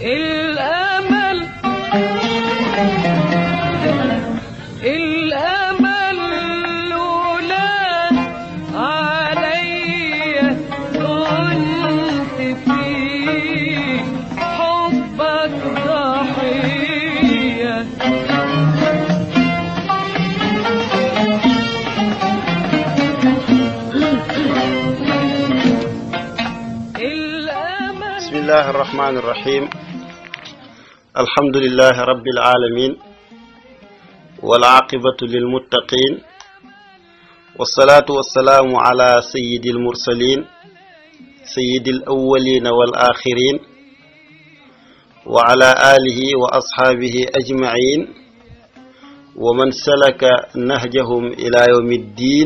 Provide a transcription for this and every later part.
الأمل الأمل لولا علي كنت في حبك ضحية الأمل بسم الله الرحمن الرحيم الحمد لله رب العالمين والعاقبة للمتقين والصلاة والسلام على سيد المرسلين سيد الأولين والآخرين وعلى آله وأصحابه أجمعين ومن سلك نهجهم إلى يوم الدين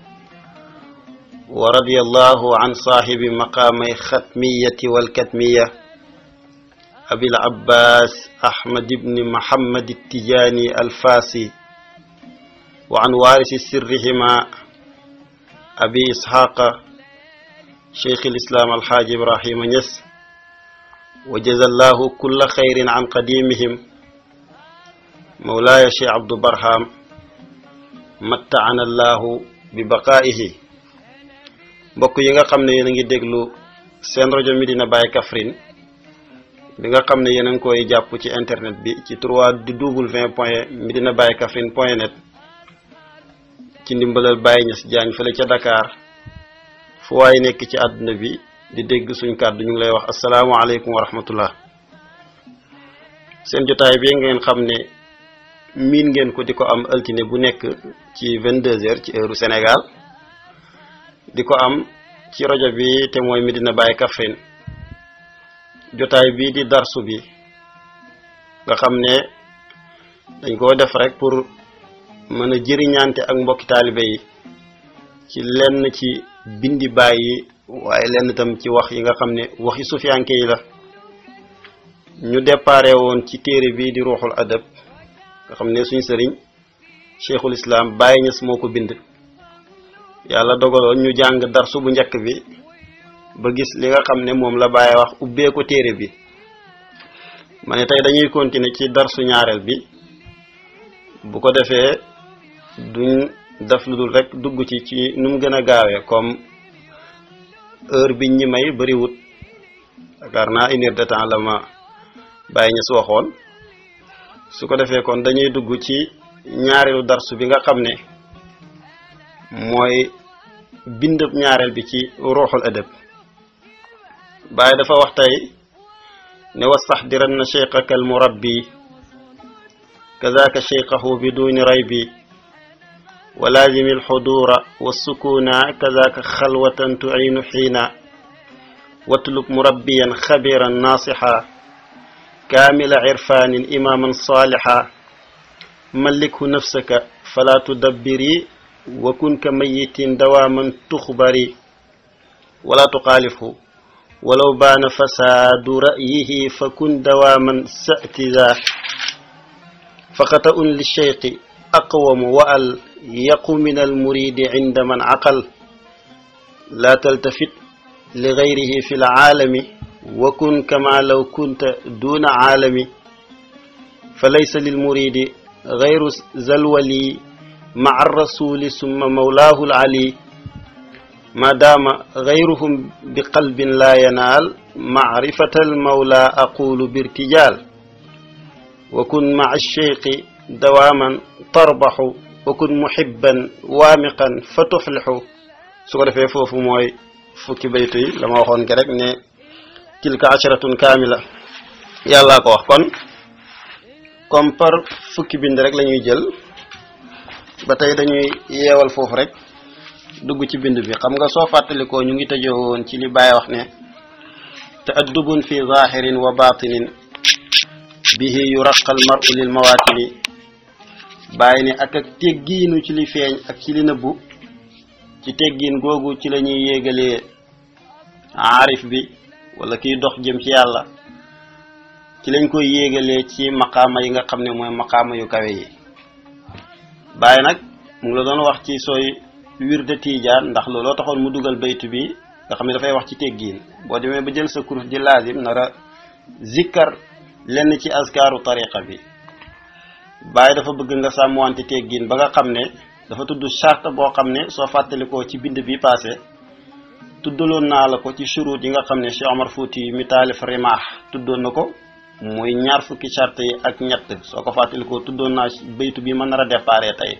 ورضي الله عن صاحب مقامي ختمية والكتمية أبي العباس أحمد بن محمد التجاني الفاسي وعن وارث سرهما أبي إسحاق شيخ الإسلام الحاج إبراهيم نس وجزى الله كل خير عن قديمهم مولاي شيخ عبد برهام متعنا الله ببقائه mbokk yi nga xam ne yéen a ngi déglu seen rajo Medina Baye Kaffrine bi nga xam ne yéen a ngi koy jàpp ci internet bi ci 3w point Medina Baye Kaffrine point net ci ndimbalal Baye Niass Diagne fële ca Dakar fu waay nekk ci àdduna bi di dégg suñ kàddu ñu ngi lay wax asalaamaaleykum wa rahmatullah seen jotaay bi ngeen xam ne miin ngeen ko di ko am altine bu nekk ci 22 heures ci heure Sénégal di ko am ci rajo bi te mooy Medina Baye Kaffrine jotaay bii di darsu bi nga xam ne dañ koo def rek pour mën a jëriñante ak mbokki taalibe yi ci lenn ci bindi baay yi waaye lenn tam ci wax yi nga xam ne waxi sufiyanke yi la ñu déparé woon ci téere bii di ruuxul adab nga xam ne suñ sëriñ cheikhul islam Baye Niass moo ko bind yàlla dogaloon ñu jàng darsu bu njëkk bi ba gis li nga xam ne moom la Baye wax ubbee ko téere bi ma ne tey dañuy continuer ci darsu ñaareel bi bu ko defee duñ def lu dul rek dugg ci ci nu mu gën a gaawee comme heure biñ ñi may bariwut yaakaar naa une heure de temps la ma Baye Niass waxoon su ko defee kon dañuy dugg ci ñaareelu darsu bi nga xam ne mooy bindab ñaareel bi ci ruuxul adab Baye dafa wax tey ne wastaxdiranna cheikhaka almurabbi kazaka cheikhahu biduni raybi wa laazimi alxudura walsukuna kazaka xalwatan tuciinu xiina watlub murabbiyan xabiran naasixa kaamila cirfaanin imaaman saalixa mallikhu nafsaka fala tudabbiri wa kun ka mayitin dawaaman tuxbari wala tuxaalifhu walaw baana fasaadu ra'yihi fa kun dawaaman sa'tida fa xata'un lilcheyqi aqwamu wa al yaqu min almuridi cinda man caqal laa taltafit ligayrihi fi lcaalami wa kun kama law kunta duna caalami fa laysa lilmuridi gayru zalwali مع الرسول ثم مولاه العلي ما دام غيرهم بقلب لا ينال معرفة المولى أقول بارتجال وكن مع الشيخ دواما تربح وكن محبا وامقا فتفلح سكر في فوف موي فكي بيتي لما وخون رek ne تلك عشرة كاملة يلا ko wax kon comme par fukki bind rek lañuy jël ba tey dañuy yeewal foofu rek dugg ci bind bi xam nga soo fàttalikoo ñu ngi tëjoo woon ci li Baye wax ne te addubun fi zahirin wa batinin bihi yuraqal maru lil mawatini Baye ne ak ak teggiinu ci li feeñ ak ci li nëbbu ci teggiin googu ci la ñuy yéegalee aarif bi wala kiy dox jëm ci yàlla ci lañ koy yéegalee ci maqaama yi nga xam ne mooy maqaama yu kawe yi Baye nag mu ngi la doon wax ci sooy wirde tiijaan ndax looloo taxoon mu dugal baytu bi nga xam ne dafay wax ci teggiin boo demee ba jël sa kurus di laazim nara zikkar lenn ci askaaru tariqa bi bàyyi dafa bëgg nga sàmmwante teggin ba nga xam ne dafa tudd charte boo xam ne soo fàttalikoo ci bind bi passé tuddaloon naa la ko ci shurut yi nga xam ne Cheikh Omar Fouti mi taalif rimaax tuddoon na ko muy ñaar fukki charte yi ak ñett soo ko fàttalikoo tuddoon naa baytu bi ma nar a déparé tey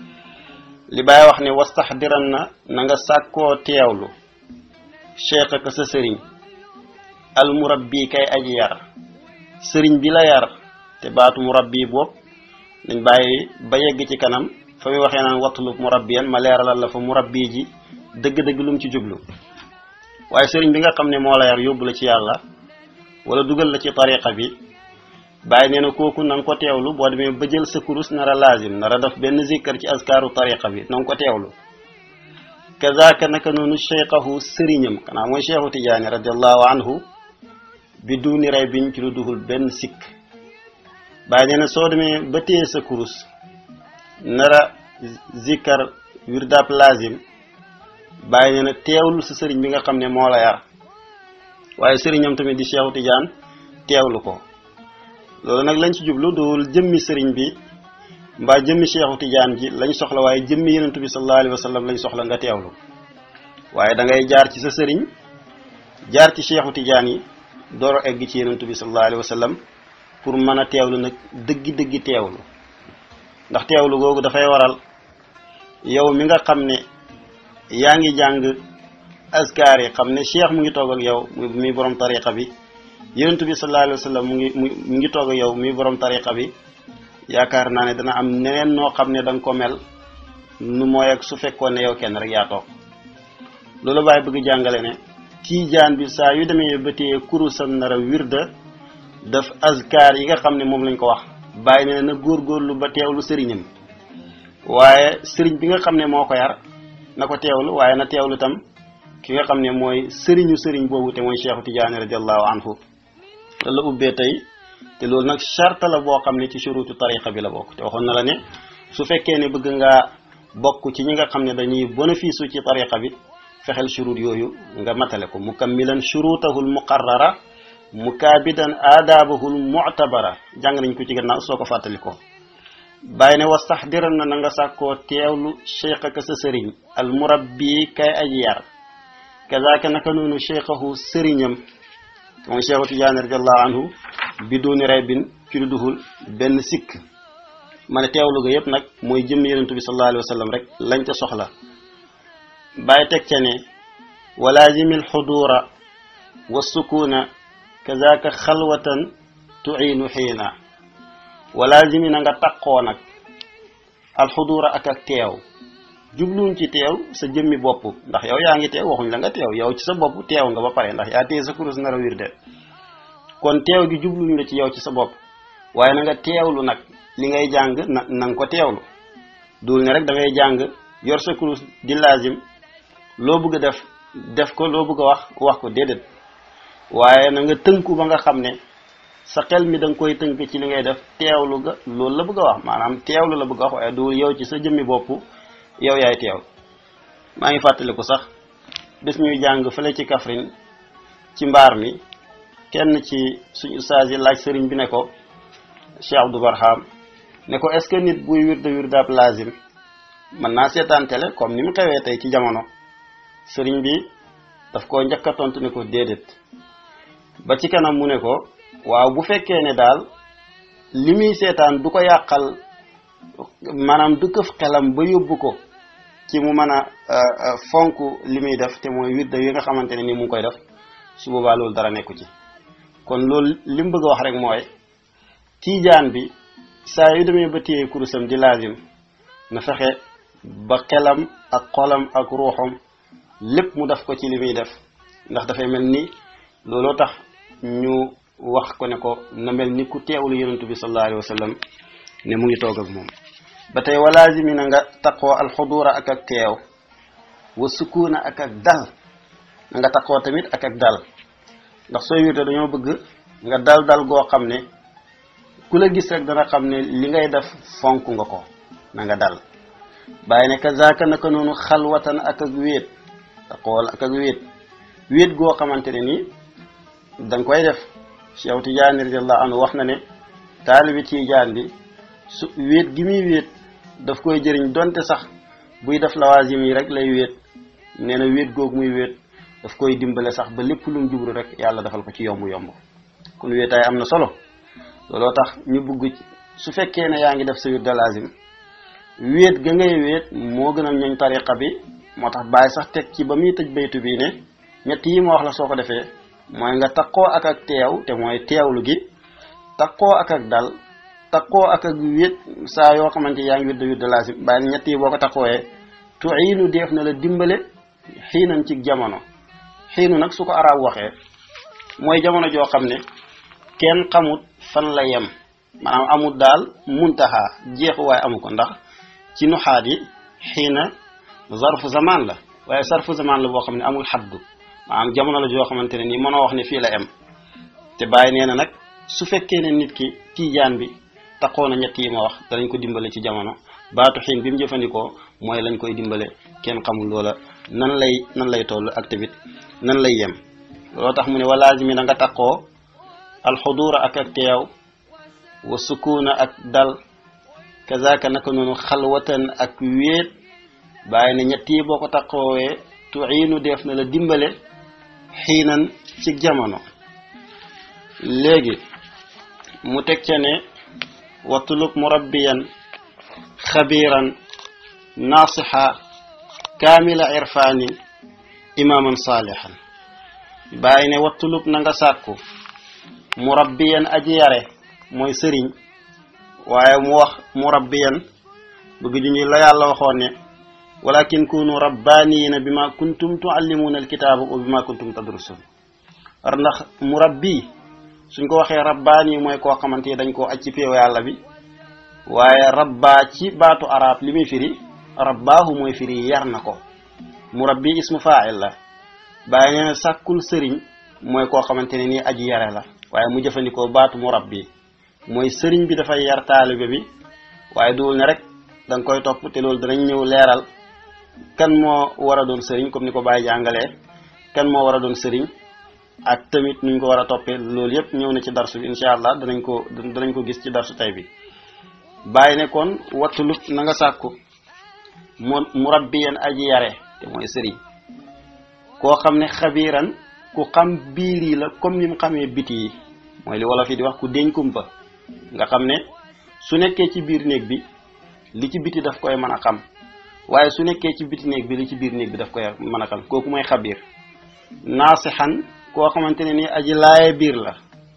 li Baay wax ne wastaxdiran na na nga sàkkoo teewlu cheikh ak sa sëriñ al murabbi kay aji yar sëriñ bi la yar te baatu murabbi boobu dañ bàyyi ba yegg ci kanam fa muy waxee naan wattulub murabbiyan ma leeralal la fa murabbi ji dëgg-dëgg lu mu ci jublu waaye sëriñ bi nga xam ne moo la yar yóbbu la ci yàlla wala dugal la ci tariqa bi bàyyi nee na kooku na nga ko teewlu boo demee ba jël sa kurus nar a laazim nar a def benn zikkar ci askaaru tariqa bi na nga ko teewlu kazaka naka noonu cheikhahu sëriñam xanaa mooy cheikhu tijaani radiallahu anhu bi duuni rey biñ ci lu duhul benn sikk bàyyi nee na soo demee ba téye sa kurus nar a zikkar wirdab laazim bàyyi nee na teewlu sa sëriñ bi nga xam ne moo la yar waaye sëriñam tamit di cheikhu tijaan teewlu ko loolu nag lañ ci jublu duwul jëmmi sëriñ bi mbaa jëmmi cheikhu tijaan ji lañ soxla waaye jëmmi yenentu bi sallallahu alayhi wa sallam lañ soxla nga teewlu waaye da ngay jaar ci sa sëriñ jaar ci cheikhu tijaan yi door a egg ci yenentu bi sallallahu alayhi wa sallam pour mën a teewlu nag dëggi-dëggi teewlu ndax teewlu googu dafay waral yow mi nga xam ne yaa ngi jàng askar yi xam ne cheikh mu ngi toog ak yow muy borom tariqa bi yenentu bi sallallahu alayhi wa sallam mu ngi mu ngi toog ak yow muy borom tariqa bi yaakaar naa ne dana am neneen noo xam ne da nga ko mel nu mooy ak su fekkoon ne yow kenn rek yaa toog loolu baay bëgg jàngale ne tiijaan bi saa yu demee ba téye kurusam nar a wirda daf azkar yi nga xam ne moom lañ ko wax bàyyi ne na góorgóorlu ba teewlu sëriñam waaye sëriñ bi nga xam ne moo ko yar na ko teewlu waaye na teewlu tam ki nga xam ne mooy sëriñu sëriñ boobu te mooy cheikhu tijaani radiallahu anhu loolu la ubbee tey te loolu nag charte la boo xam ne ci surutu tariqa bi la bokk te waxoon na la ne su fekkee ne bëgg ngaa bokk ci ñi nga xam ne dañuy bénéfice ci tariqa bi fexeel shurut yooyu nga matale ko mukammilan shurutahul muqarrara mukaabidan aadaabahul mu'tabara jàng nañ ko ci gannaaw soo ko fàttali ko bàyyi ne wastaxdiran na na nga sàkkoo teewlu cheikh ak sa sëriñ al murabbi kay aji yar kazaka naka noonu cheikhahu sëriñam mooy cheikhu tijaani radiallahu anhu bi dooni rey bin ci lu duhul benn sikk ma ne teewlu ga yépp nag mooy jëm yenentu bi sallallahu alayhi wa sallam rek lañ ca soxla bàyyi teg ca ne walaazimil xuduura wa sukuna kazaka xalwatan tuiinu xiina walaazimi na nga taqoo nag alxuduura ak ak teew jubluñ ci teew sa jëmmi bopp ndax yow yaa ngi teew waxuñ la nga teew yow ci sa bopp teew nga ba pare ndax yaa téye sa kurus nar a wirde kon teew gi jubluñ la ci yow ci sa bopp waaye na nga teewlu nag li ngay jàng na na nga ko teewlu dul ne rek da ngay jàng yor sa kurus di laazim loo bëgg a def def ko loo bëgg a wax wax ko déedéet waaye na nga tënku ba nga xam ne sa xel mi da nga koy tënk ci li ngay def teewlu ga loolu la bëgg a wax maanaam teewlu la bëgg a wax waaye dul yow ci sa jëmmi bopp yow yaay teew maa ngi fàttaliku sax bés ñuy jàng fële ci Kaffrine ci mbaar mi kenn ci suñu ustaas yi laaj sëriñ bi ne ko Cheikh Abdou Barham ne ko est-ce que nit buy wirda wirdaab lazim mën naa seetaan télé comme ni mu xewee tey ci jamono sëriñ bi daf ko njëkk a tontu ne ko déedéet ba ci kanam mu ne ko waaw bu fekkee ne daal li muy seetaan du ko yàqal maanaam du këf xelam ba yóbbu ko ci mu mën a fonk li muy def te mooy wirda yi nga xamante ne ni mu ngi koy def su boobaa loolu dara nekku ci kon loolu li mu bëgg a wax rek mooy tiijaan bi saa yu demee ba téye kurusam di laazim na fexe ba xelam ak xolam ak ruuxam lépp mu def ko ci li muy def ndax dafay mel ni looloo tax ñu wax ko ne ko na mel ni ku teewlu yonentu bi sallallahu alayhi wa sallam ne mu ngi toog ak moom ba tey walaazimi na nga taqoo alxuduura ak ak teew wa sukuuna ak ak dal na nga taqoo tamit ak ak dal ndax sooy wirde dañoo bëgg nga dal dal goo xam ne ku la gis rek dana xam ne li ngay def fonk nga ko na nga dal bàyyi ne kazaaka naka noonu xalwatan ak ak wéet taqool ak ak wéet wéet goo xamante ne nii danga koy def Cheikh Tidiane radiallahu anhu wax na ne taalibi Tijaan bi su wéet gi muy wéet daf koy jëriñ donte sax buy def lawaasim yi rek lay wéet nee na wéet googu muy wéet daf koy dimbale sax ba lépp lu mu jublu rek yàlla defal ko ci yomb yomb kon wéetaay am na solo looloo tax ñu bugg su fekkee ne yaa ngi def sa wird de lazim wéet ga ngay wéet moo gënal ñooñ tariqa bi moo tax bàyyi sax teg ci ba muy tëj baytu bii ne ñett yi ma wax la soo ko defee mooy nga takkoo ak ak teew te mooy teewlu gi takkoo ak ak dal takkoo ak ak wéet saa yoo xamante yaa ngi wird de wird de lazim bàyyi ñett yi boo ko takkooyee tuiinu def na la dimbale xiinan ci jamono xiinu nag su ko arab waxee mooy jamono joo xam ne kenn xamut fan la yem maanaam amul daal muntaha jeexuwaay amu ko ndax ci nuxaat yi xiina zarfu zaman la waaye sarfu zaman la boo xam ne amul xaddu maanaam jamono la joo xamante ne nii mënoo wax ne fii la em te bàyyi nee na nag su fekkee ne nit ki tiijaan bi taxoo na ñett yi ma wax danañ ko dimbale ci jamono baatu xiin bi mu jëfandikoo mooy lañ koy dimbale kenn xamul loola nan lay nan lay toll ak tamit nan lay yem looloo tax mu ne walaazimi na nga taxoo alxuduura ak ak teew wa sukuuna ak dal kazaka naka noonu xalwatan ak wéet bàyyi ne ñett yi boo ko taxoowee tuiinu def na la dimbale xiinan ci jamono léegi mu teg ca ne watlub murabbiyan xabiran nasiha kaamila irfaani imaaman saalihan bàyyi ne watlub na nga sàkku murabbiyan aji yare mooy sëriñ waaye mu wax murabbiyan bëgg ju ñu la yàlla waxoon ne walakin kunu rabbaniyina bima kuntum tuallimuna alkitaba wa bima kuntum tadrusun war ndax murabbi suñ ko waxee rabbaani mooy koo xamante ni dañ koo aj ci péew yàlla bi waaye rabba ci baatu arab li muy firi rabbaahu mooy firi yar na ko murabbi ismu fa'il la bàyyi nee na sàkkul sëriñ mooy koo xamante ne nii aji yare la waaye mu jëfandikoo baatu murabbi mooy sëriñ bi dafay yar taalibe bi waaye duwul ne rek da nga koy topp te loolu danañ ñëw leeral kan moo war a doon sëriñ comme ni ko bàyyi jàngalee kan moo war a doon sëriñ ak tamit nuñ ko war a toppee loolu yëpp ñëw na ci darsu bi incha allah danañ ko danañ ko gis ci darsu tay bi bàyyi ne kon wattulub na nga sàkku mu murabbiyan aji yare te mooy sëriñ koo xam ne xabiiran ku xam biir yi la comme ni mu xamee biti yi mooy li wolof yi di wax ku deñ kumpa nga xam ne su nekkee ci biir néeg bi li ci biti daf koy mën a xam waaye su nekkee ci biti néeg bi li ci biir néeg bi daf koy mën a xam kooku mooy xabiir naasixan koo xamante ne ni aji laaye biir la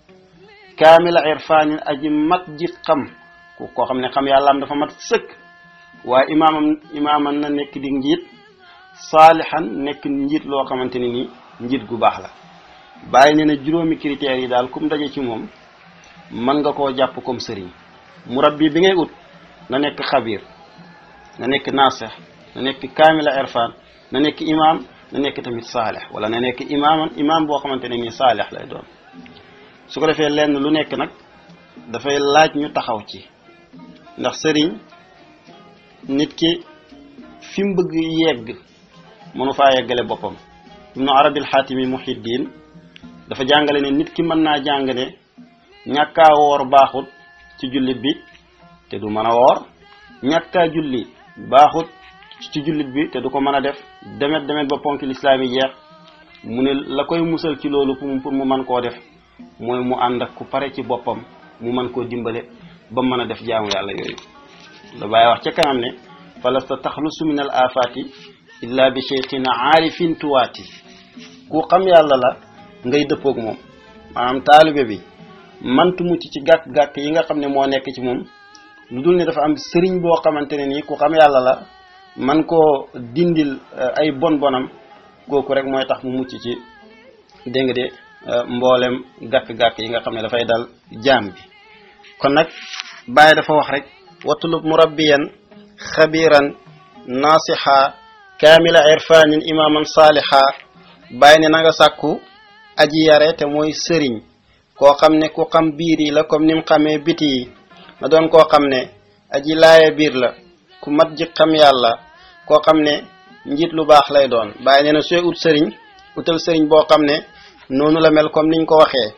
kaamila irfaanin aji mat ji xam ku koo xam ne xam yàlla am dafa mat sëkk waaye imaamam imaamam na nekk di njiit saalixan nekk njiit loo xamante ne ni njiit gu baax la bàyyi ne na juróomi critères yi daal kum daje ci moom mën nga koo jàpp comme sëriñ murabbi bi ngay ut na nekk xabiir na nekk naasix na nekk kaamila irfan na nekk imaam na nekk tamit saalix wala na nekk imaaman imaam boo xamante ne nii saalix lay doon su ko defee lenn lu nekk nag dafay laaj ñu taxaw ci ndax sëriñ nit ki fi mu bëgg yegg mënu faa yeggale boppam ibnu arabil xaatimi muhiddin dafa jàngale ne nit ki mën naa jàng ne ñàkkaa woor baaxut ci jullit bi te du mën a woor ñàkkaa julli baaxut ci jullit bi te du ko mën a def demet demet ba ponk lislaam yi jeex mu ne la koy musal ci loolu pour pour mu mën koo def mooy mu ànd ak ku pare ci boppam mu mën koo dimbale ba mën a def jaamu yàlla yooyu la bàyyi wax ca kanam ne falasta taxlusu min al afaati illa bi cheikhin aarifin tuwaati ku xam yàlla la ngay dëppoog moom maanaam taalibe bi mantu mucc ci gàkk-gàkk yi nga xam ne moo nekk ci moom lu dul ne dafa am sëriñ boo xamante ne nii ku xam yàlla la man koo dindil ay bon bonam kooku rek mooy tax mu mucc ci dégg nga de mboolem gàkk-gàkk yi nga xam ne dafay dal jaam bi kon nag bàyyi dafa wax rek watlub murabbiyan xabiran nasiha kaamila irfanin imaman saaliha bàyyi ne na nga sàkku aji yare te mooy sëriñ koo xam ne ku xam biir yi la comme ni mu xamee biti yi na doon koo xam ne aji laaya biir la ku mat ji xam yàlla koo xam ne njiit lu baax lay doon bàyyi nee na sooy ut sëriñ utal sëriñ boo xam ne noonu la mel comme niñ ko waxee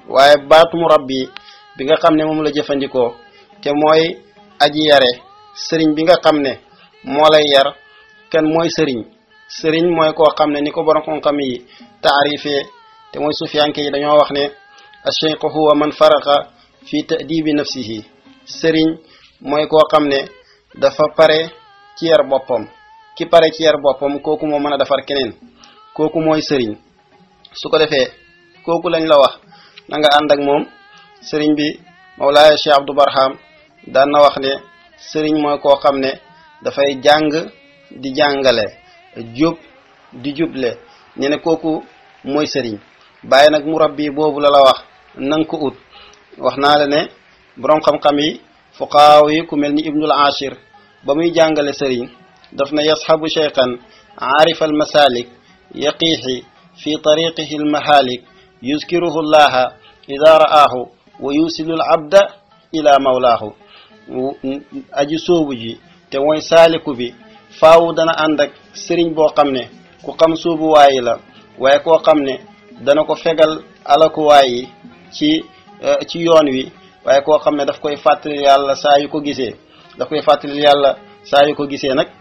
waaye baatu murabbi bi nga xam ne moom la jëfandikoo te mooy aji yare sëriñ bi nga xam ne moo lay yar kan mooy sëriñ sëriñ mooy koo xam ne ni ko borom xam-xam yi taarifee te mooy sufiyanke yi dañoo wax ne acheikhu huwa man faraqa fi ta'dibi nafsihi sëriñ mooy koo xam ne dafa pare ci yar boppam ki pare ci yar boppam kooku moo mën a defar keneen kooku mooy sëriñ su ko defee kooku lañ la wax na nga ànd ak moom sëriñ bi Mawlaaya Cheikh Abdou Barham daan na wax ne sëriñ mooy koo xam ne dafay jàng di jàngale jub di juble ñu ne kooku mooy sëriñ bàyyi nag murabbi boobu la la wax nanga ko ut wax naa la ne boroom xam-xam yi fuqaaw yi ku mel ni ibnul ashir ba muy jàngale sëriñ daf na yasxabu cheykhan aarifa almasalik yaqiixi fi tariqihi almahalik yuskiruhu llaha ida ra'aahu wa yusilu al abda ila mawlaahu aji soobu ji te mooy saaliku bi faawu dana ànd ak sëriñ boo xam ne ku xam soobuwaayi la waaye koo xam ne dana ko fegal alakuwaay yi ci ci yoon wi waaye koo xam ne daf koy fàttali yàlla saa yu ko gisee daf koy fàttali yàlla saa yu ko gisee nag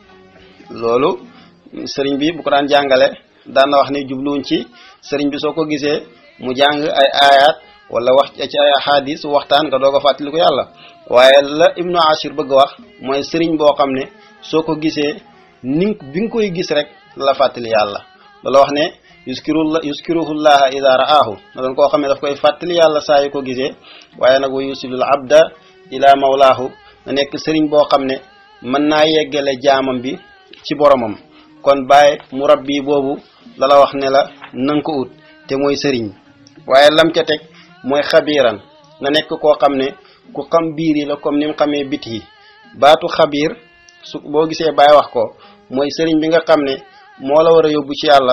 loolu sëriñ bi bu ko daan jàngale daan na wax ne jubluwuñ ci sëriñ bi soo ko gisee mu jàng ay aayaat wala wax ci ay ahadis waxtaan nga doog a fàttali ko yàlla waaye la ibnu ashir bëgg wax mooy sëriñ boo xam ne soo ko gisee ni bi nga koy gis rek la fàttali yàlla loolu wax ne yuskirullah yuskiruhullaha ida ra'aahu na doon koo xam ne daf koy fàttali yàlla saa yu ko gisee waaye nag wa yusilul abda ila mawlaahu na nekk sëriñ boo xam ne mën naa yeggale jaamam bi ci boromam kon bàyyi murabbi boobu la la wax ne la nanga ko ut te mooy sëriñ waaye lam ca teg mooy xabiiran na nekk koo xam ne ku xam biir yi la comme ni mu xamee bit yi baatu xabiir su boo gisee bàyyi wax ko mooy sëriñ bi nga xam ne moo la war a yóbbu ci yàlla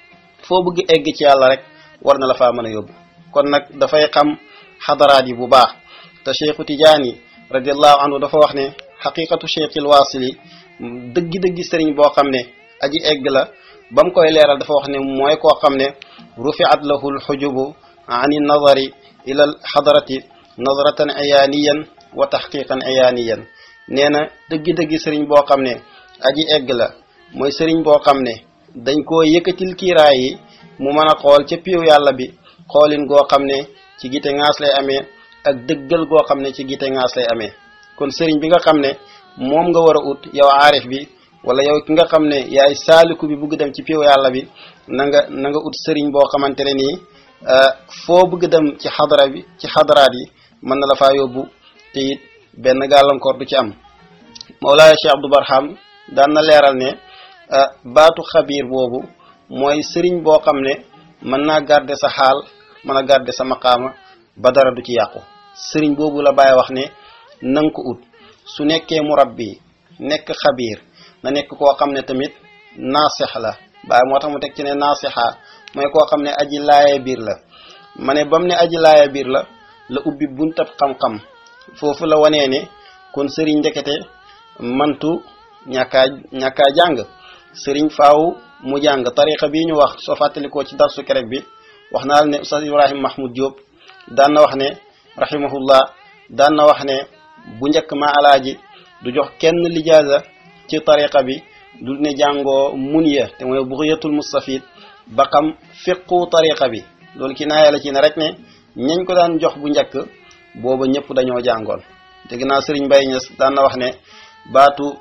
foo bëgg egg ci yàlla rek war na la faa mën a yóbbu kon nag dafay xam xadaraat yi bu baax te cheikhu tijaani radiallahu anhu dafa wax ne xaqiqatu cheikhil waasili dëggi-dëggi sëriñ boo xam ne aji egg la ba mu koy leeral dafa wax ne mooy koo xam ne rufiat lahu lxujubu ani nadari ila alxadarati nadratan ayaaniyan wa taxqiqan ayaaniyan nee na dëggi-dëggi sëriñ boo xam ne aji egg la mooy sëriñ boo xam ne dañ koo yëkkatil kiiraay yi mu mën a xool ca piiw yàlla bi xoolin goo xam ne ci gite ngaas lay amee ak dëggal goo xam ne ci gite ngaas lay amee kon sëriñ bi nga xam ne moom nga war a ut yow aarif bi wala yow ki nga xam ne yaay saaliku bi bugg dem ci piiw yàlla bi na nga na nga ut sëriñ boo xamante ne nii foo bëgg dem ci xadara bi ci xadaraat yi mën na la faa yóbbu te it benn gàllankoor du ci am Mawlaaya Cheikh Abdou Barham daan na leeral ne baatu xabiir boobu mooy sëriñ boo xam ne mën naa garder sa xaal mën a garder sa maqaama ba dara du ci yàqu sëriñ boobu la bàyyi wax ne nanga ko ut su nekkee murabbi nekk xabiir na nekk koo xam ne tamit naasix la bàyyi moo tax mu teg ci ne naasixa mooy koo xam ne aji laaya biir la ma ne bam ne aji laaya biir la la ubbi buntab xam-xam foofu la wanee ne kon sëriñ ndekete mantu ñàkkaa ñàkkaa jàng sëriñ faaw mu jàng tariqa bii ñu wax soo fàttalikoo ci darsu kerek bi wax naa la ne Oustaz Ibrahim Mahmoud Diop daan na wax ne rahimahullah daan na wax ne bu njëkk ma alaaji du jox kenn lijaasa ci tariqa bi du ne jàngoo muniya te mooy buxyatul mustafid ba xam fiqu tariqa bi loolu ki naa yàlla ci ne rek ne ñañ ko daan jox bu njëkk booba ñëpp dañoo jàngoon te ginnaaw sëriñ Mbaye Niass daan na wax ne baatu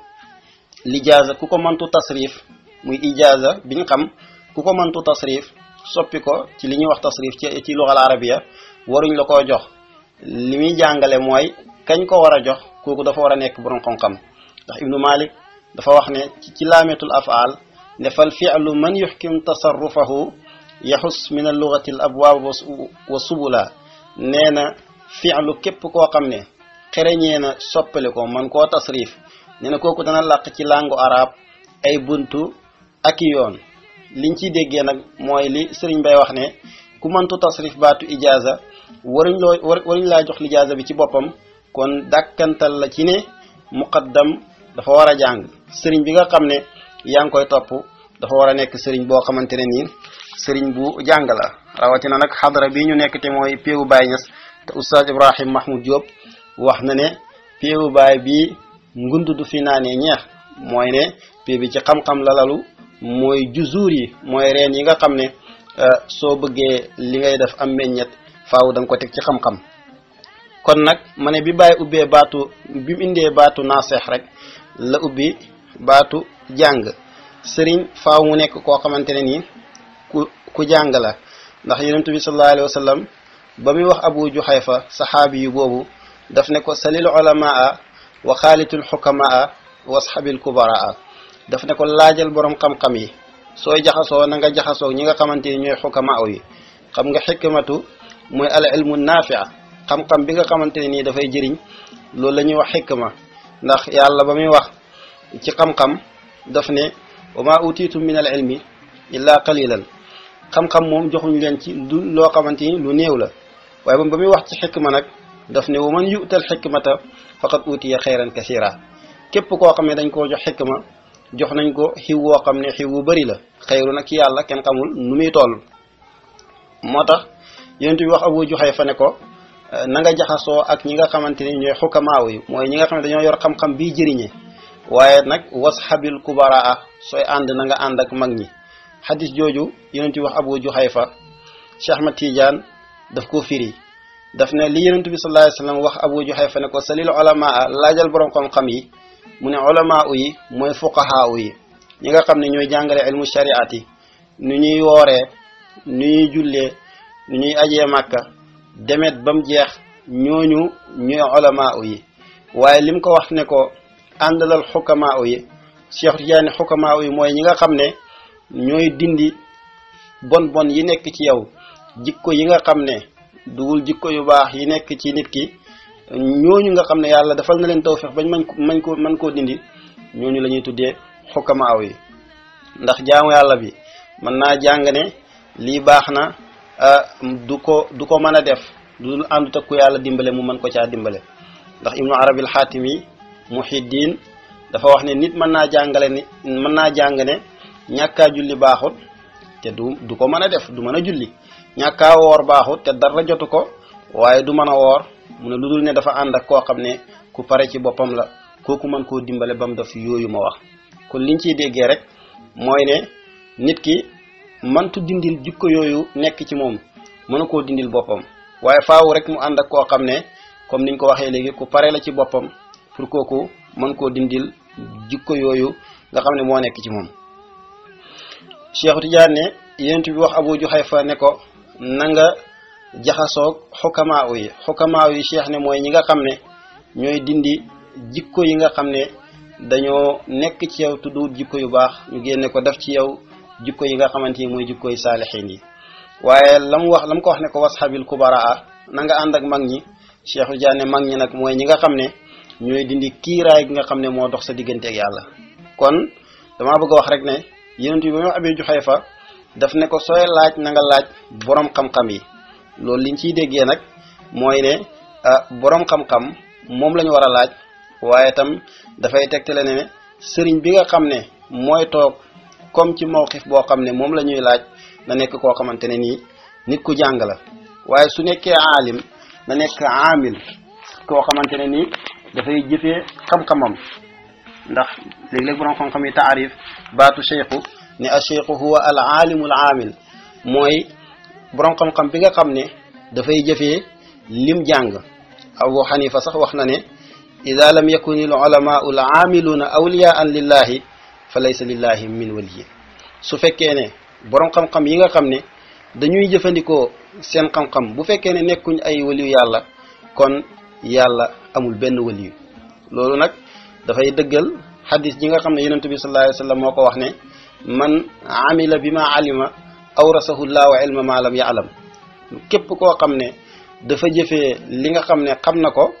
lijaasa ku ko mëntu tasrif muy ijaasa bi ñu xam ku ko mëntu tasrif soppi ko ci li ñuy wax tasrif ci ci luxal arabiya waruñ la koo jox li muy jàngale mooy kañ ko war a jox kooku dafa war a nekk borom xam-xam ndax ibnu malik dafa wax ne ci laametul afaal ne fal fi'lu man yuxkim tasarrufahu yaxus min allugati al abwaab wa subula nee na fi'lu képp koo xam ne xereñee na soppali ko man koo tasrif nee na kooku dana làq ci langue arab ay buntu ak i yoon liñ ciy déggee nag mooy li sëriñ bay wax ne ku mëntu tasrif baatu ijaaza waruñ loo waruñ laa jox lijaaza bi ci boppam kon dàkkantal la ci ne muqaddam dafa war a jàng sëriñ bi nga xam ne yaa ngi koy topp dafa war a nekk sëriñ boo xamante ne nii sëriñ bu jàng la rawatina nag xadara bi ñu nekk te mooy péewu Baay Ñas te oustaz Ibrahim Mahmoud Diop wax na ne péewu baay bi ngund du fi naanee ñeex mooy ne pée bi ci xam-xam la lalu mooy juzuur yi mooy reen yi nga xam ne soo bëggee li ngay def am meññet faaw da nga ko teg ci xam-xam kon nag ma ne bi bàyyi ubbee baatu bi mu indee baatu naaseex rek la ubbi baatu jàng sëriñ faaw mu nekk koo xamante ne nii ku ku jàng la ndax yonent bi sallallahu alayhi wa sallam ba muy wax abu juhayfa saxaabi yu boobu daf ne ko salil ulamaa wa xaalitul xukamaa wasxabil kubaraa daf ne ko laajal borom xam-xam yi sooy jaxasoo na nga jaxasoo ñi nga xamante ni ñooy xukamaa yi xam nga xikmatu mooy al ilmu naafia xam-xam bi nga xamante ne nii dafay jëriñ loolu la ñuy wax xikma ndax yàlla ba muy wax ci xam-xam daf ne wa ma utitu min al ilmi illa qalilan xam-xam moom joxuñ leen ci lu loo xamante ni lu néew la waaye moom ba muy wax ci xikma nag daf ne wa man yu'tal xikmata faqad utiya xayran kasira képp koo xam ne dañ koo jox xikma jox nañ ko xiw woo xam ne xiw wu bëri la xayru nag ci yàlla kenn xamul nu muy toll moo tax yonent bi wax Abu Juhayfa ne ko na nga jaxasoo ak ñi nga xamante ni ñooy xukamaaw yi mooy ñi nga xam ne dañoo yor xam-xam bii jëriñe waaye nag wasxabil kubaraa sooy ànd na nga ànd ak mag ñi xadis jooju yonent bi wax Abu Juhayfa Cheikh Ahmad Tidiane daf koo firi daf ne li yonent bi sallallahu alayhi wasallam wax Abu Juhayfa ne ko salil ulamaa laajal borom xam-xam yi mu ne ulamaa yi mooy fuqahaa yi ñi nga xam ne ñooy jàngale ilmu shariati nu ñuy wooree nu ñuy jullee nu ñuy ajee màkka demet ba mu jeex ñooñu ñooy ulamaa yi waaye lim ko wax ne ko àndalal xukamaa yi Cheikh Tidiane xukamaa yi mooy ñi nga xam ne ñooy dindi bon bon yi nekk ci yow jikko yi nga xam ne dugul jikko yu baax yi nekk ci nit ki ñooñu nga xam ne yàlla defal na leen tawfeex bañ mañ mañ ko mën koo dindi ñooñu la ñuy tuddee xukamaaw yi ndax jaamu yàlla bi mën naa jàng ne lii baax na du ko du ko mën a def du dul àndut ak ku yàlla dimbale mu mën ko caa dimbale ndax ibnu arabil xaatimi muhiddin dafa wax ne nit mën naa jàngale ni mën naa jàng ne ñàkkaa julli baaxut te du du ko mën a def du mën a julli ñàkkaa woor baaxut te dara jotu ko waaye du mën a woor mu ne lu dul ne dafa ànd ak koo xam ne ku pare ci boppam la kooku mën koo dimbale ba mu def yooyu ma wax kon liñ ciy déggee rek mooy ne nit ki mantu dindil jikko yooyu nekk ci moom mënu koo dindil boppam waaye faaw rek mu ànd ak koo xam ne comme niñ ko waxee léegi ku pare la ci boppam pour kooku mën koo dindil jikko yooyu nga xam ne moo nekk ci moom Cheikh Tidiane ne yonent bi wax Abu Juhayfa ne ko na nga jaxasoog xukamaaw yi xukamaaw yi cheikh ne mooy ñi nga xam ne ñooy dindi jikko yi nga xam ne dañoo nekk ci yow tudd jikko yu baax ñu génne ko def ci yow jikko yi nga xamante ni mooy jikko yu saalixiin yi waaye la mu wax la mu ko wax ne ko wasxabil kubaraa na nga ànd ak mag ñi Cheikh Tidiane mag ñi nag mooy ñi nga xam ne ñooy dindi kiiraay gi nga xam ne moo dox sa diggante ak yàlla kon damaa bëgg a wax rek ne yonent bi ba mu Abi Juhayfa daf ne ko sooy laaj na nga laaj borom xam-xam yi loolu liñ ciy déggee nag mooy ne borom xam-xam moom la ñu war a laaj waaye itam dafay tegtale ne sëriñ bi nga xam ne mooy toog comme ci mawqif boo xam ne moom la ñuy laaj na nekk koo xamante ne nii nit ku jàng la waaye su nekkee aalim na nekk aamil koo xamante ne nii dafay jëfee xam-xamam ndax léeg-léeg borom xam-xam yi taarif baatu cheikhu ne a cheikhu huwa al aalimul aamil mooy borom xam-xam bi nga xam ne dafay jëfee lim jàng abu xanifa sax wax na ne ida lam yakuni al ulamaau al aamiluuna awliyaan lillahi fa laysa lillahi min waliyin su fekkee ne borom xam-xam yi nga xam ne dañuy jëfandikoo seen xam-xam bu fekkee ne nekkuñ ay waliyu yàlla kon yàlla amul benn waliyu loolu nag dafay dëggal xadis ji nga xam ne yonent bi sallallahu alayhi wa sallam moo ko wax ne man amila bi ma alima awrasahu llahu ilma ma lam yaalam képp koo xam ne dafa jëfee li nga xam ne xam na ko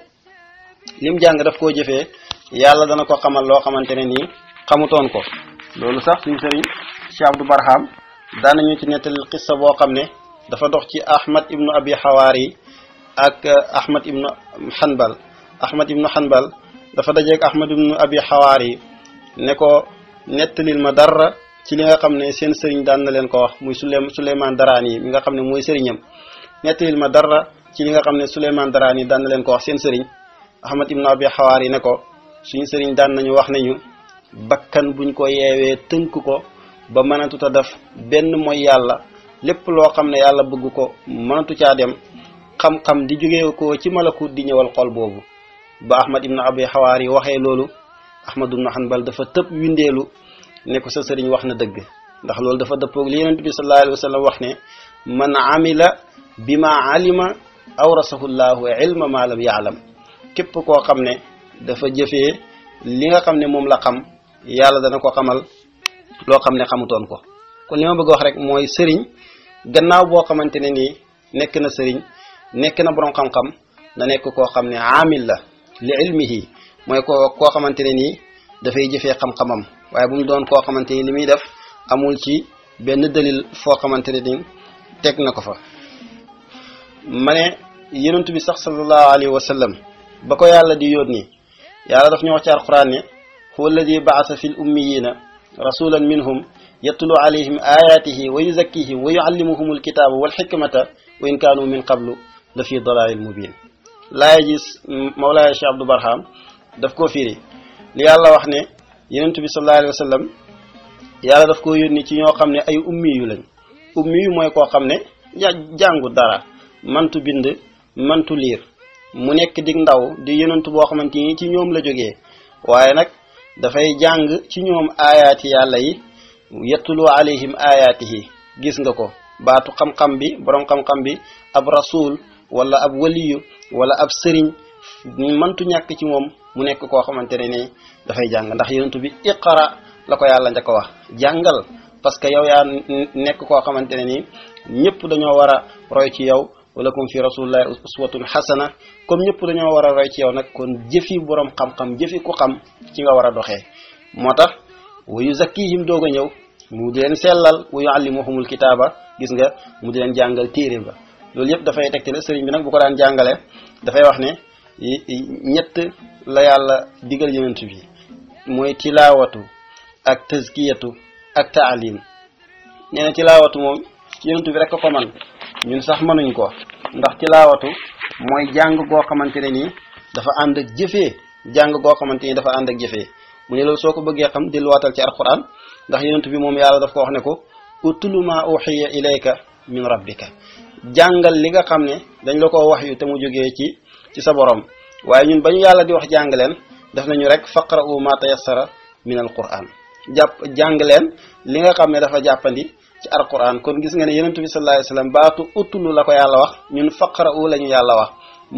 lim jàng daf koo jëfee yàlla dana ko xamal loo xamante ne nii xamutoon ko loolu sax suñu sëriñ Cheikh Abdou Barham daanañu ci nettali xissa boo xam ne dafa dox ci Ahmad ibnu Abi Xawaari ak Ahmad ibnu Hanbal Ahmad ibnu Hanbal dafa dajeeg Ahmad ibnu Abi Xawaari ne ko nettalil ma dara ci li nga xam ne seen sëriñ daan na leen ko wax muy Suley Suleymaan Daraani yi mi nga xam ne mooy sëriñam nettalil ma dara ci li nga xam ne Suleymaan Daraani yi daan na leen ko wax seen sëriñ Ahmad ibnu Abi Xawaar yi ne ko suñu sëriñ daan nañu wax nañu bakkan buñ ko yeewee tënk ko ba mënatut a def benn mooy yàlla lépp loo xam ne yàlla bëgg ko mënatu caa dem xam-xam di jóge ko ci malakut di ñëwal xol boobu ba Ahmad ibnu Abi Xawaar yi waxee loolu Ahmad ibnu Hanbal dafa tëb windeelu ne ko sa sëriñ wax na dëgg ndax loolu dafa dëppoog li yonent bi sallallahu alayhi wa sallam wax ne man amila bima alima awrasahu llahu ilma ma lam yaalam képp koo xam ne dafa jëfee li nga xam ne moom la xam yàlla dana ko xamal loo xam ne xamutoon ko kon li ma bëgg wax rek mooy sëriñ gannaaw boo xamante ne nii nekk na sëriñ nekk na borom xam-xam na nekk koo xam ne amil la li ilmihi mooy koo koo xamante ne nii dafay jëfee xam-xamam waaye bu mu doon koo xamante ni li muy def amul ci benn dalil foo xamante ne ni teg na ko fa ma ne yonent bi sax sallallahu alayhi wa sallam ba ko yàlla di yónni yàlla daf ñu wax ci alquran ne huwa alladi baasa fi l ummiyina rasulan minhum yatlu alayhim ayatihi wa yuzakkihim wa yuallimuhum alkitaba walxikmata wa in kaanu min qablu la fi dalalin mubin laaya gis mawlaaya Cheikh Abdou Barham daf koo firi li yàlla wax ne yonent bi sallallahu alayhi wa sallam yàlla daf ko yónni ci ñoo xam ne ay ummi yu lañ ummi yu mooy koo xam ne ja jàngu dara mantu bind mantu liir mu nekk dig ndaw di yonent boo xamante ni ci ñoom la jógee waaye nag dafay jàng ci ñoom aayaati yàlla yi yettulu alayhim aayaatihi gis nga ko baatu xam-xam bi borom xam-xam bi ab rasul wala ab waliyu wala ab sëriñ mantu ñàkk ci moom mu nekk koo xamante ne ni dafay jàng ndax yonent bi iqara la ko yàlla njëkk a wax jàngal parce que yow yaa nekk koo xamante ne ni ñëpp dañoo war a roy ci yow walakum fi rasulillahi uswatun hasana comme ñëpp dañoo war a roy ci yow nag kon jëfi borom xam-xam jëfi ku xam ci nga war a doxee moo tax wa yuzakkihim doog a ñëw mu di leen sellal wa yuallimuhumul kitaaba gis nga mu di leen jàngal téere ba loolu yëpp dafay tegtale sëriñ bi nag bu ko daan jàngale dafay wax ne ñett la yàlla digal yonent bi mooy tilaawatu ak tazkiyatu ak taalim nee na tilaawatu moom yonent bi rek ko man ñun sax mënuñ ko ndax tilaawatu mooy jàng goo xamante ne nii dafa ànd ak jëfee jàng goo xamante ni dafa ànd ak jëfee mu ne loolu soo ko bëggee xam delluwaatal ci alquran ndax yonent bi moom yàlla daf ko wax ne ko utlu ma uxiya ilayka min rabbika jàngal li nga xam ne dañ la ko wax yu te mu jógee ci ci sa borom waaye ñun ba ñu yàlla di wax jàng leen def nañu rek faqra'u ma tayassara min alquran jàpp jàng leen li nga xam ne dafa jàppandi ci alquran kon gis nga ne yonent bi sallallahu alayhi wasallam baatu utlu la ko yàlla wax ñun faqra'u la ñu yàlla wax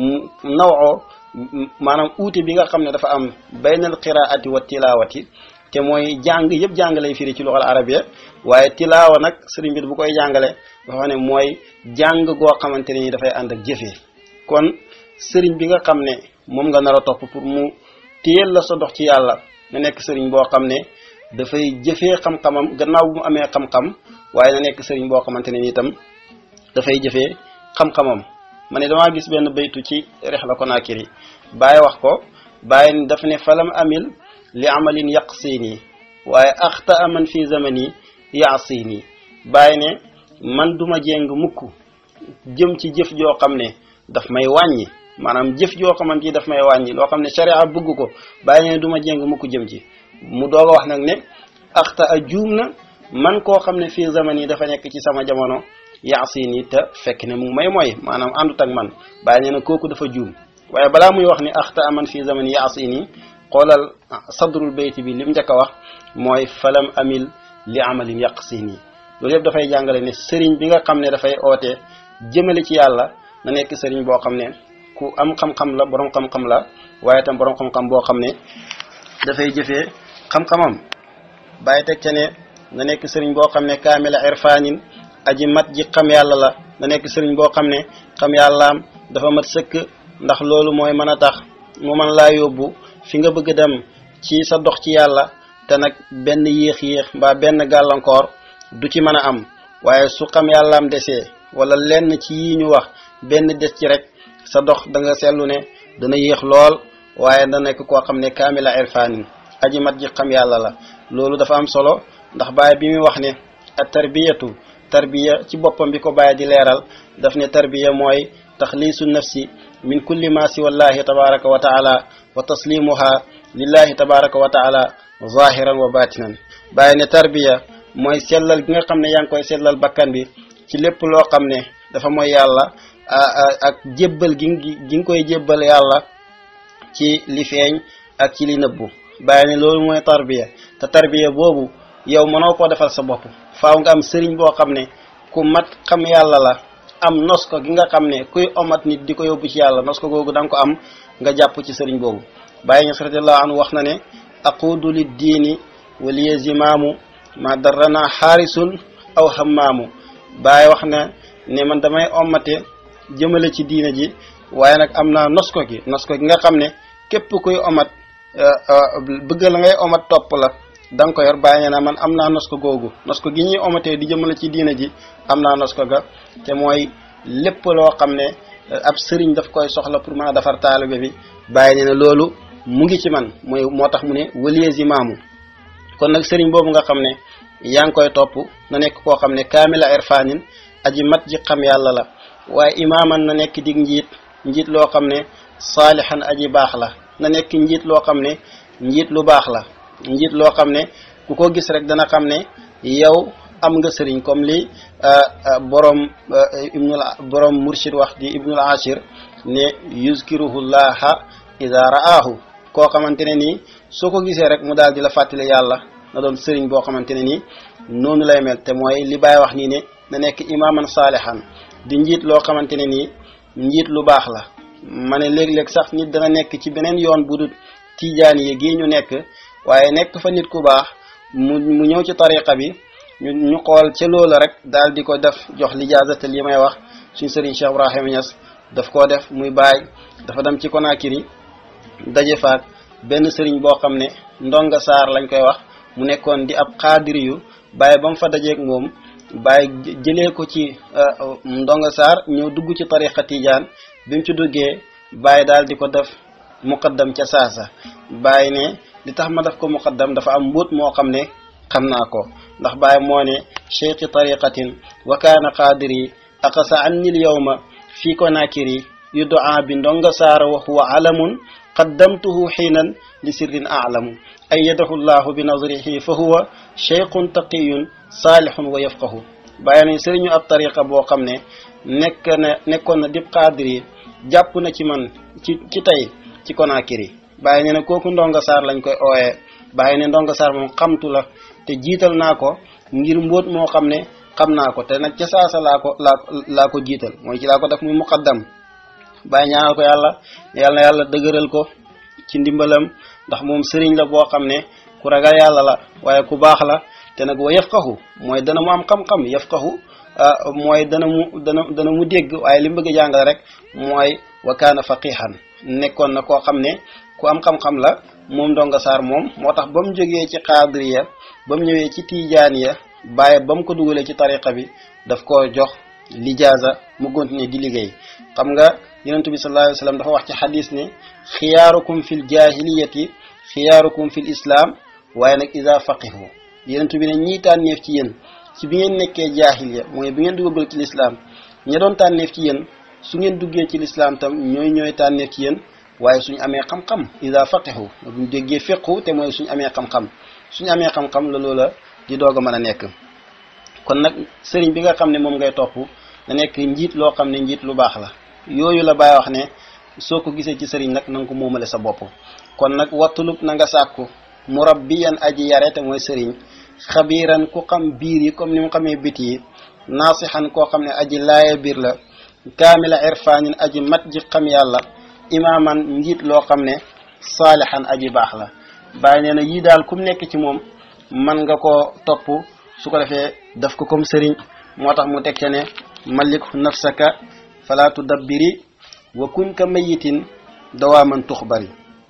nawoo maanaam uute bi nga xam ne dafa am baynal qiraati wa tilawati te mooy jàng yëpp jàng lay firi ci luxal arabiya waaye tilaawa nag sëriñ bi bu koy jàngale dafa wax ne mooy jàng goo xamante ne ni dafay ànd ak jëfee kon sëriñ bi nga xam ne moom nga nar a topp pour mu téyel la sa dox ci yàlla nga nekk sëriñ boo xam ne dafay jëfee xam-xamam gannaaw bu mu amee xam-xam waaye na nekk sëriñ boo xamante ne ni itam dafay jëfee xam-xamam ma ne damaa gis benn baytu ci Rihla Konakri bàyyi wax ko bàyyi daf ne falam amil li amalin yaqsini waaye axta aman fi zamani yaasini bàyyi ne man duma jéng mukk jëm ci jëf joo xam ne daf may wàññi maanaam jëf joo xamante ni daf may wàññi loo xam ne sharia bëgg ko bàyyi ne duma jéng mukk jëm ci mu doog a wax nag ne axta a juum na man koo xam ne fii zaman yi dafa nekk ci sama jamono yaasini te fekk ne mu may mooy maanaam àndut ak man bàyyi ne na kooku dafa juum waaye balaa muy wax ni axta aman fii zaman yaasini xoolal sadrul bayti bi lim njëkk a wax mooy falam amil li amalin yaqsini loolu yëpp dafay jàngale ne sëriñ bi nga xam ne dafay oote jëmale ci yàlla na nekk sëriñ boo xam ne ku am xam-xam la borom xam-xam la waaye tam borom xam-xam boo xam ne dafay jëfee xam-xamam bàyyi teg ca ne na nekk sëriñ boo xam ne kaamila irfanin aji mat ji xam yàlla la na nekk sëriñ boo xam ne xam yàllaam dafa mat sëkk ndax loolu mooy mën a tax mu mën laa yóbbu fi nga bëgg dem ci sa dox ci yàlla te nag benn yéex-yéex mbaa benn gàllankoor du ci mën a am waaye su xam yàllaam desee wala lenn ci yii ñu wax benn des ci rek sa dox da nga seetlu ne dana yéex lool waaye da nekk koo xam ne kaamila irfanin aji mat ji xam yàlla la loolu dafa am solo ndax Baay bi muy wax ne at tarbiyatu tarbiya ci boppam bi ko Baay di leeral daf ne tarbiya mooy taxliisu nafsi min kulli ma si wallahi tabaraka wa taala wa taslimuha lillahi tabaraka wa taala zahiran wa batinan Baay ne tarbiya mooy sellal gi nga xam ne yaa ngi koy sellal bakkan bi ci lépp loo xam ne dafa mooy yàlla ak jébbal gi gi nga koy jébbal yàlla ci li feeñ ak ci li nëbbu bàyyi ne loolu mooy tarbiya te tarbiya boobu yow mënoo koo defal sa bopp faaw nga am sëriñ boo xam ne ku mat xam yàlla la am nos ko gi nga xam ne kuy omat nit di ko yóbbu ci yàlla nos ko googu da nga ko am nga jàpp ci sëriñ boobu bàyyi ñes radiallahu anhu wax na ne aqudu lid diini waliye zimaamu ma darrana xaarisun aw hammaamu bàyyi wax na ne man damay omate jëmale ci diina ji waaye nag am naa nos ko gi nos ko gi nga xam ne képp kuy omat bëgg la ngay omat topp la da nga ko yor bàyyi na man am naa nos ko googu nos ko gi ñuy omatee di jëmale ci diina ji am naa nos ko ga te mooy lépp loo xam ne ab sëriñ daf koy soxla pour mën a defar taalibe bi bàyyi ne ne loolu mu ngi ci man mooy moo tax mu ne waliye zimaamu kon nag sëriñ boobu nga xam ne yaa ngi koy topp na nekk koo xam ne kaamila irfanin aji mat ji xam yàlla la waaye imaaman na nekk dig njiit njiit loo xam ne saalihan aji baax la na nekk njiit loo xam ne njiit lu baax la njiit loo xam ne ku ko gis rek dana xam ne yow am nga sëriñ comme li borom ibnul borom murshid wax di ibnul ashir ne yuzkiruhu llaha ida ra'aahu koo xamante ne nii soo ko gisee rek mu daal di la fàttali yàlla na doon sëriñ boo xamante ne nii noonu lay mel te mooy li Baay wax nii ne na nekk imaaman saalihan di njiit loo xamante ne nii njiit lu baax la ma ne léeg-léeg sax nit dana nekk ci beneen yoon bu dul tiijaan yi gii ñu nekk waaye nekk fa nit ku baax mu mu ñëw ci tariqa bi ñu ñu xool ca loola rek daal di ko def jox lijaazata li may wax suñ sëriñ Cheikh Ibrahima Niass daf koo def muy baay dafa dem ci Conakry daje faak benn sëriñ boo xam ne ndonga saar lañ koy wax mu nekkoon di ab xaadiri yu bàyyi ba mu fa dajeeg moom bàyyi jëlee ko ci ndonga saar ñëw dugg ci tariqa tijaan bi mu ci duggee bàyyi daal di ko def muqaddam ca saasa bàyyi ne li tax ma def ko muqaddam dafa am mbóot moo xam ne xam naa ko ndax bàyyi moo ne cheikhi tariqatin wa kaana qaadiri aqasa anni l yawma fi konakiri yudaa bi ndonga saara wa huwa alamun qaddamtuhu xiinan li sirrin aalamu ayyadahu llahu bi nazrihi fa huwa cheikhun taqiyun saalihun wa yafqahu bàyyi nañ sëriñu ab tariqa boo xam ne nekk na nekkoon na dib qaadiri jàpp na ci man ci ci tey ci Conakry bàyyi ne ne kooku ndonga saar lañ koy ooyee bàyyi ne ndonga saar moom xamtu la te jiital naa ko ngir mbóot moo xam ne xam naa ko te nag ca saasa laa ko laa laa ko jiital mooy ci laa ko def muy muqaddam bàyyi ñaanal ko yàlla yàlla na yàlla dëgëral ko ci ndimbalam ndax moom sëriñ la boo xam ne ku ragal yàlla la waaye ku baax la te nag wa yafqahu mooy dana mu am xam-xam yafqahu mooy dana mu dana dana mu dégg waaye li mu bëgg a jàngale rek mooy wa kaana faqihan nekkoon na koo xam ne ku am xam-xam la moom ndonga saar moom moo tax ba mu jógee ci xaadiriya ba mu ñëwee ci tijaaniya bàyyi ba mu ko dugalee ci tariqa bi daf ko jox lijaasa mu continuer di liggéey xam nga yonentu bi sallallahu alayhi wa sallam dafa wax ci xadis ne xiyaarukum fil jahiliyati xiyaarukum fil islam waaye nag isa faqihu yonentu bi ne ñii tànneef ci yéen ci bi ngeen nekkee jaahiliya mooy bi ngeen duggagul ci lislaam ña doon tànneef ci yéen su ngeen duggee ci lislaam tam ñooy ñooy tànneef ci yéen waaye suñu amee xam-xam ida faqihu buñ déggee fiqhu te mooy suñu amee xam-xam suñu amee xam-xam la loola di doog a mën a nekk kon nag sëriñ bi nga xam ne moom ngay topp na nekk njiit loo xam ne njiit lu baax la yooyu la bàyyi wax ne soo ko gisee ci sëriñ nag na nga ko moomale sa bopp kon nag wattulub na nga sàkku murabbiyan aji yare te mooy sëriñ xabiiran ku xam biir yi comme ni mu xamee bit yi naasixan koo xam ne aji laaya biir la kaamila irfaanin aji mat ji xam yàlla imaaman njiit loo xam ne saalixan aji baax la bàyyi nee na yii daal kum nekk ci moom man nga ko topp su ko defee daf ko comme sëriñ moo tax mu teg ca ne malik nafsaka fala tudabbiri wa kun ka mayitin dawaaman tuxbari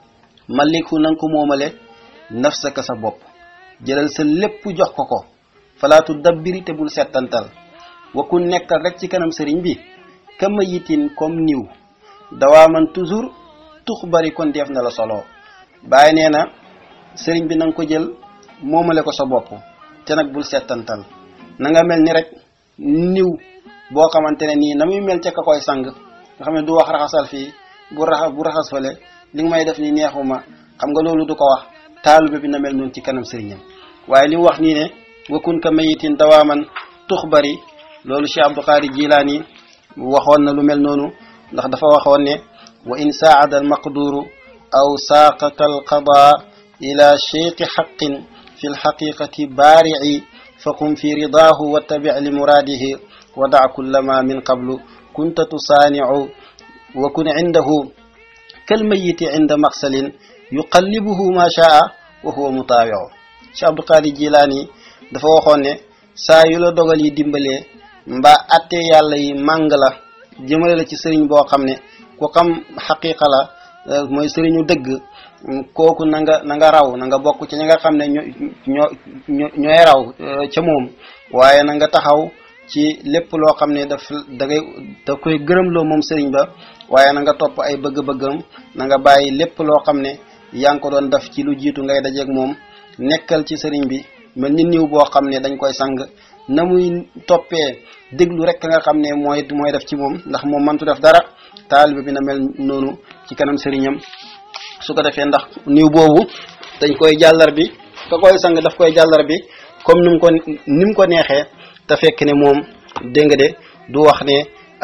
maliku nanga ko moomale nafsaka sa bopp jëlal sa lépp jox ko ko fala tudabbiri te bul settantal wa kun nekkal rek ci kanam sëriñ bi ka mayitin comme niw dawaaman toujours tuxbari kon def na la solo bàyyi nee na sëriñ bi na nga ko jël moomale ko sa bopp te nag bul settantal na nga mel ni rek niw boo xamante ne nii na muy mel ca ka koy sang nga xam ne du wax raxasal fii bu raxas bu raxas fale li nga may def ni neexuma xam nga loolu du ko wax taalube bi na mel noonu ci kanam sëriñam waaye li mu wax nii ne wakun ka mayitin dawaaman tux bari loolu Cheikh Abdou Qadir Jilaani waxoon na lu mel noonu ndax dafa waxoon ne wa in saada almaqduru aw saaqaka alqada ila cheikhi xaqin fi lxaqiqati baarici faqum fi ridaahu wattabic li muraadihi wa dac kulla ma min qablu kunta tusaanicu wa kun cindahu kalmayiti cinda maqsalin yuqallibuhu ma shaa wa huwa mutaawicu Cheikh Abdou Qadir Jilaani dafa waxoon ne saa yu la dogal yi dimbalee mbaa atte yàlla yi màng la jëmale la ci sëriñ boo xam ne ku xam xaqiqa la mooy sëriñu dëgg kooku na nga na nga raw na nga bokk ci ñi nga xam ne ñoo ñoo ñooy raw ca moom waaye na nga taxaw ci lépp loo xam ne daf da ngay da koy gërëmloo moom sëriñ ba waaye na nga topp ay bëgg-bëggam na nga bàyyi lépp loo xam ne yaa ngi ko doon def ci lu jiitu ngay dajeeg moom nekkal ci sëriñ bi mel ni niw boo xam ne dañ koy sang na muy toppee déglu rek nga xam ne mooy mooy def ci moom ndax moom mantu def dara taalibe bi na mel noonu ci kanam sëriñam su ko defee ndax niw boobu dañ koy jàllar bi ka koy sang daf koy jàllar bi comme ni mu ko ni mu ko neexee te fekk ne moom dégg nga de du wax ne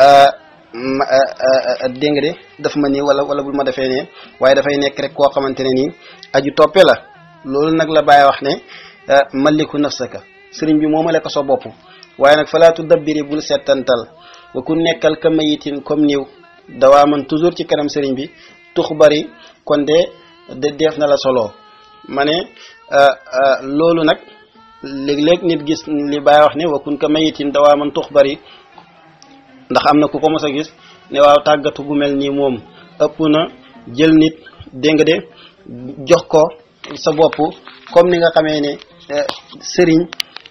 dégg nga de daf ma nii wala wala bul ma defee ne waaye dafay nekk rek koo xamante ne nii aju toppe la loolu nag la bàyyi wax ne maliku nafsaka sëriñ bi moomale ko sa bopp waaye nag falaatu dabbiri bul settantal wa ku nekkal ka mayitin comme niw dawaa man toujours ci kanam sëriñ bi tux bari kon de de def na la solo ma ne loolu nag léeg-léeg nit gis li bàyyi wax ne wa kun ka mayitin dawaa man tux bari ndax am na ku ko mos a gis ne waaw tàggatu gu mel nii moom ëpp na jël nit dégg nga de jox ko sa bopp comme ni nga xamee ne sëriñ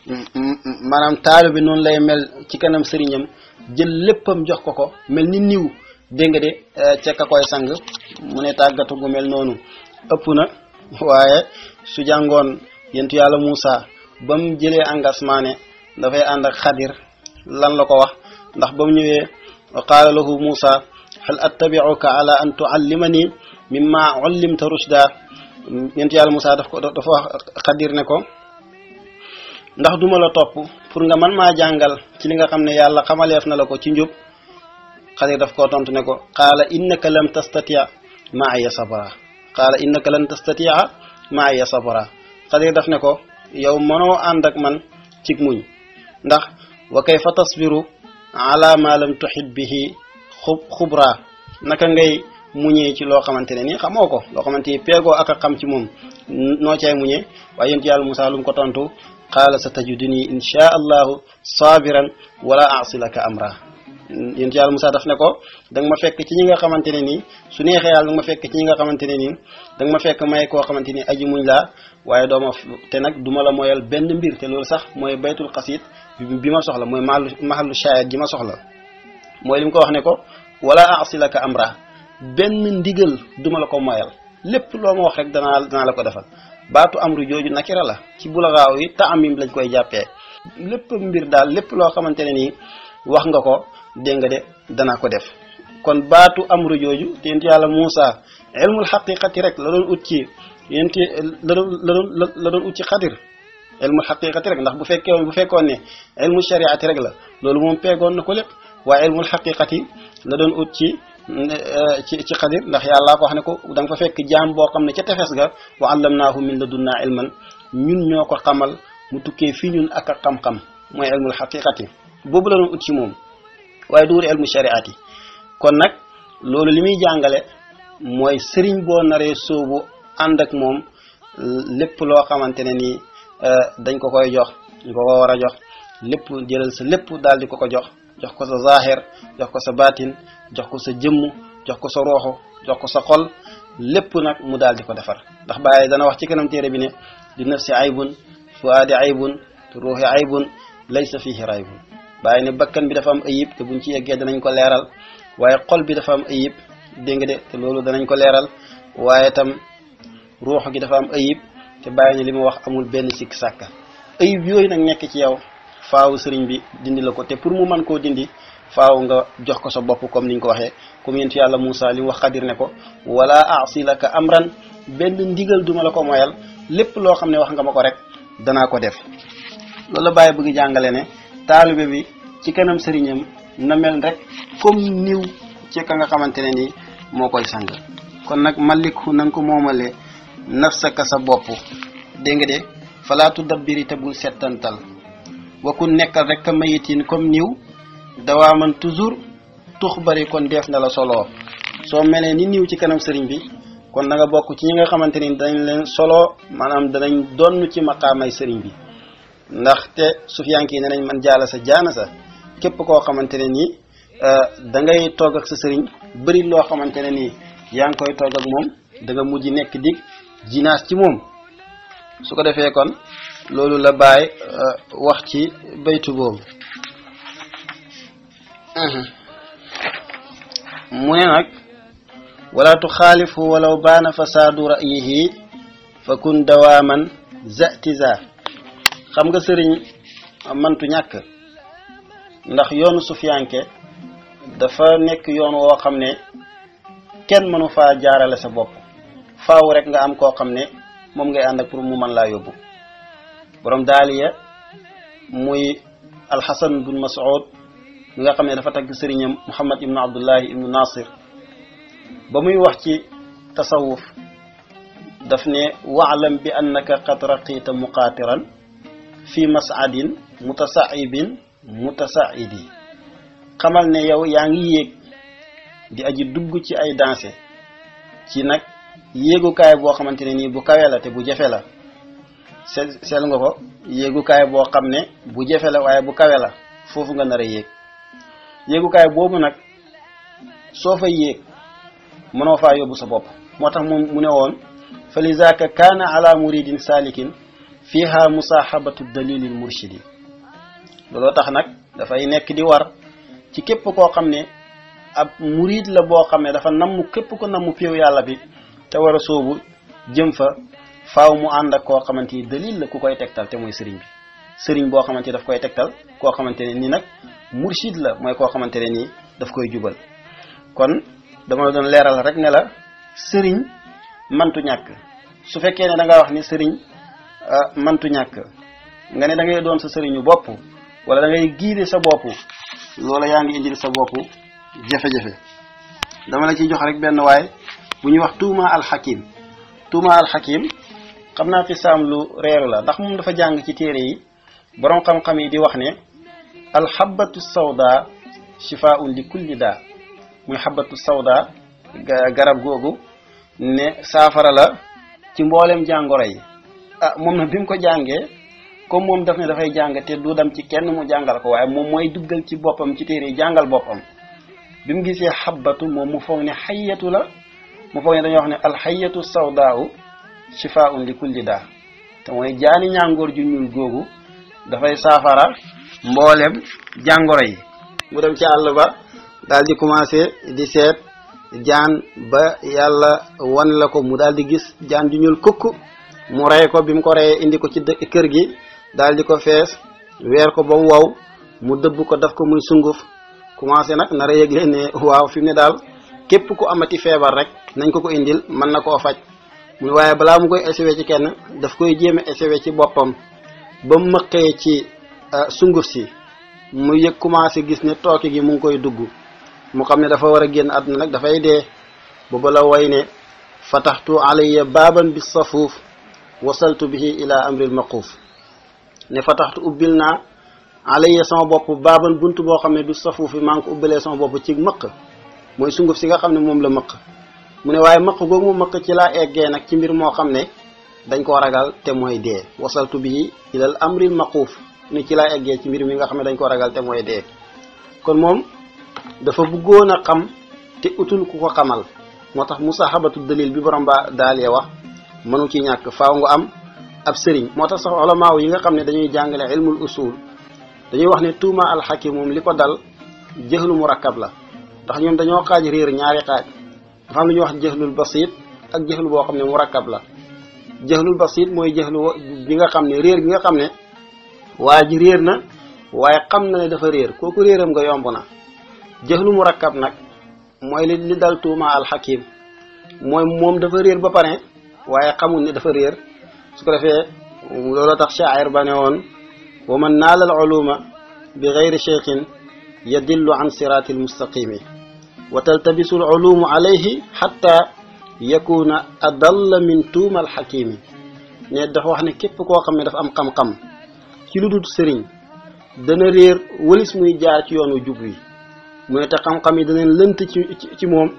maanaam taalu bi noonu lay mel ci kanam sëriñam jël léppam jox ko ko mel ni niw dégg nga de ca ka koy sang mu ne tàggatu gu mel noonu ëpp na waaye su jàngoon yentu yàlla Moussa ba mu jëlee engagement ne dafay ànd ak xadir lan la ko wax ndax ba mu ñëwee wa qaala lahu Moussa hal attabi'uka ala an tuallimani mimma ullimta rushda yentu yàlla Moussa daf ko dafa wax xadir ne ko ndax duma la topp pour nga man maa jàngal ci li nga xam ne yàlla xamaleef na la ko ci njub xadir daf koo tontu ne ko qaala innaka lam tastatia maaya sabra qaala innaka lan tastatia maaya sabra xadir daf ne ko yow mënoo ànd ak man cig muñ ndax wa kayfa tasbiru ala ma lam tuhit bihi xub xubra naka ngay muñee ci loo xamante ne nii xamoo ko loo xamante ni peegoo ak a xam ci moom noo cay muñee waaye yént yàlla Musaa lu mu ko tontu qaala sa tajuduni insha allahu sabiran wala asi laka amra yént yàlla Musaa daf ne ko da nga ma fekk ci ñi nga xamante ne nii su neexee yàlla da nga ma fekk ci ñi nga xamante ne nii da nga ma fekk may koo xamante ni aji muñ laa waaye dooma te nag duma la moyal benn mbir te loolu sax mooy baytul xasid bi ma soxla mooy mahallu mahallu shayad ji ma soxla mooy li mu ko wax ne ko wala asi laka amra benn ndigal duma la ko moyal lépp loo ma wax rek danaa danaa la ko defal baatu amru jooju nakira la ci bulagaaw yi taamim lañ koy jàppee lépp mbir daal lépp loo xamante ne nii wax nga ko dégg nga de danaa ko def kon baatu amru jooju te yent yàlla Muusa ilmul xaqiqati rek la doon ut ci yent la doon la doon la doon ut ci xadir ilmul xaqiqati rek ndax bu fekkee bu fekkoon ne ilmu shariati rek la loolu moom peegoon na ko lépp waaye ilmul xaqiqati la doon ut ci ci ci xadir ndax yàllaa ko wax ne ko da nga fa fekk jaam boo xam ne ca tefes ga wa allamnaahu min ladunnaa ilman ñun ñoo ko xamal mu tukkee fii ñun ak a xam-xam mooy ilmul xaqiqati boobu la doon ut ci moom waaye du wut ilmu shariati kon nag loolu li muy jàngale mooy sëriñ boo naree soobu ànd ak moom lépp loo xamante ne nii dañ ko koy jox ñu ko ko war a jox lépp jëlal sa lépp daal di ko ko jox jox ko sa zahir jox ko sa baatin jox ko sa jëmm jox ko sa rooxu jox ko sa xol lépp nag mu daal di ko defar ndax bàyyi dana wax ci kanam téere bi ne di nafsi aybun fuaadi aybun ruuxi aybun laysa fihi raybun bàyyi ne bakkan bi dafa am ayib te buñ ci yeggee danañ ko leeral waaye xol bi dafa am ayib dégg nga de te loolu danañ ko leeral waaye tam ruux gi dafa am ayib te bàyyi ne li ma wax amul benn sikk sàkka ayib yooyu nag nekk ci yow faaw sëriñ bi dindi la ko te pour mu mën koo dindi faaw nga jox ko sa bopp comme ni ñu ko waxee comme yent yàlla Moussa li mu wax xadir ne ko wala aasi laka amran benn ndigal duma la ko moyal lépp loo xam ne wax nga ma ko rek danaa ko def loolu la bàyyi bëgg jàngale ne taalibe bi ci kanam sëriñam na mel rek comme niw ci ka nga xamante ne nii moo koy sang kon nag malikhu na nga ko moomale nafsaka sa bopp dégg nga de falaatu dabbiri te bul settantal wakku nekkal rek ka mayitin comme niw dawaa man toujours tux bari kon def na la solo soo melee ni niw ci kanam sëriñ bi kon da nga bokk ci ñi nga xamante ni dañ leen solo maanaam danañ donn ci maqaamay sëriñ bi ndaxte sufiyank yi ne nañ man jaala sa jaana sa képp koo xamante ne nii da ngay toog ak sa sëriñ bëri loo xamante ne nii yaa ngi koy toog ak moom da nga mujj nekk dig jinaas ci moom su ko defee kon loolu la bàyyi wax ci baytu boobu mu ne nag wala tuxaalifu walaw baana fasaadu ra'yihi fa kun dawaaman zatiza xam nga sëriñ mantu ñàkk ndax yoonu sufiyanke dafa nekk yoon woo xam ne kenn mënu faa jaarale sa bopp faaw rek nga am koo xam ne moom ngay ànd ak pour mu mën laa yóbbu borom daaliya muy alxasan bun mas'ud mi nga xam ne dafa tagg sëriñam muhammad ibnu abdullahi ibnu nasir ba muy wax ci tasawuf daf ne waalam bi annaka qad raqita muqaatiran fi mas'adin mutasaibin mutasaidi xamal ne yow yaa ngi yéeg di aji dugg ci ay danse ci nag yéegukaay boo xamante ne nii bu kawe la te bu jafe la se seel nga ko yéegukaay boo xam ne bu jafe la waaye bu kawe la foofu nga nar a yéeg yéegukaay boobu nag soo fa yéeg mënoo faa yóbbu sa bopp moo tax moom mu ne woon fa lizaaka kaana ala muridin salikin fiha musaahabatu dalilil murshidi looloo tax nag dafay nekk di war ci képp koo xam ne ab murid la boo xam ne dafa namm képp ko namm péew yàlla bi te war a soobu jëm fa faaw mu ànd ak koo xamante ni dalil la ku koy tegtal te mooy sëriñ bi sëriñ boo xamante ni daf koy tegtal koo xamante ne ni nag murshid la mooy koo xamante ne nii daf koy jubal kon dama la doon leeral rek ne la sëriñ mantu ñàkk su fekkee ne da nga wax ni sëriñ mantu ñàkk nga ne da ngay doon sa sëriñu bopp wala da ngay giide sa bopp loola yaa ngi indil sa bopp jafe-jafe dama la ciy jox rek benn waay bu ñuy wax tuuma alxakim tuuma alxakim xam naa fi saam lu reeru la ndax moom dafa jàng ci téere yi boroom xam-xam yi di wax ne alxabatu sawda shifaun li kulli daa muy xabatu sawda garab googu ne saafara la ci mboolem jàngoro yi ah moom nag bi mu ko jàngee comme moom daf ne dafay jàng te du dem ci kenn mu jàngal ko waaye moom mooy duggal ci boppam ci téere yi jàngal boppam bi mu gisee xabatu moom mu foog ne xayatu la mu foog ne dañoo wax ne alxayatu sawdaaw shifaun li kulli daa te mooy jaani ñàngoor ju ñuul googu dafay saafara mboolem jàngoro yi mu dem ci àll ba daal di commencé di seet jaan ba yàlla wan la ko mu daal di gis jaan ju ñuul kukk mu rey ko bi mu ko reyee indi ko ci kër gi daal di ko fees weer ko ba mu wow mu dëbb ko daf ko muy sunguf commencé nag nar a yëgle ne waaw fi mu ne daal képp ku amati feebar rek nañ ko ko indil mën na koo faj mu ne waaye balaa mu koy essayé ci kenn daf koy jéem a essayé ci boppam ba mu mëqee ci sunguf si mu yëg commencé gis ne tooke gi mu ngi koy dugg mu xam ne dafa war a génn àdduna nag dafay dee booba la way ne fataxtu alayya baaban bi safuuf wasaltu bihi ila amril maquuf ne fataxtu ubbil naa alayya sama bopp baaban bunt boo xam ne du safuuf bi maa ngi ko ubbilee sama bopp ci mëq mooy sunguf si nga xam ne moom la mëq mu ne waaye mëq googu mu mëq ci laa eggee nag ci mbir moo xam ne dañ koo ragal te mooy dee wasaltu bihi ilal amril maquuf ni ci laa eggee ci mbir mi nga xam ne dañ koo ragal te mooy dee kon moom dafa bëggoon a xam te utul ku ko xamal moo tax musahabatu dalil bi borom ba daalee wax mënu ci ñàkk faaw nga am ab sëriñ moo tax sax ulamaaw yi nga xam ne dañuy jàngale ilmul usul dañuy wax ne tuuma alxakim moom li ko dal jëxlu murakkab la ndax ñoom dañoo xaaj réer ñaari xaaj dafa am lu ñuy wax jëxlul basit ak jëxlu boo xam ne murakkab la jëxlul basit mooy jëxlu bi nga xam ne réer bi nga xam ne waa ji réer na waaye xam na ne dafa réer kooku réeram nga yomb na jëxlu mu rakkab nag mooy li li dal tuuma alxakim mooy moom dafa réer ba pare waaye xamul ne dafa réer su ko defee looloo tax shaacir ba ne woon wa man naala al uluma bi gayri cheikhin yadillu an siraati almustaqimi wa taltabisu al ulumu alayhi xatta yakuna adalla min tuuma alxakimi ne dafa wax ne képp koo xam ne dafa am xam-xam ci lu dul sëriñ dana réer walis muy jaar ci yoonu jub wi mu ne te xam-xam yi danañ lënt ci ci moom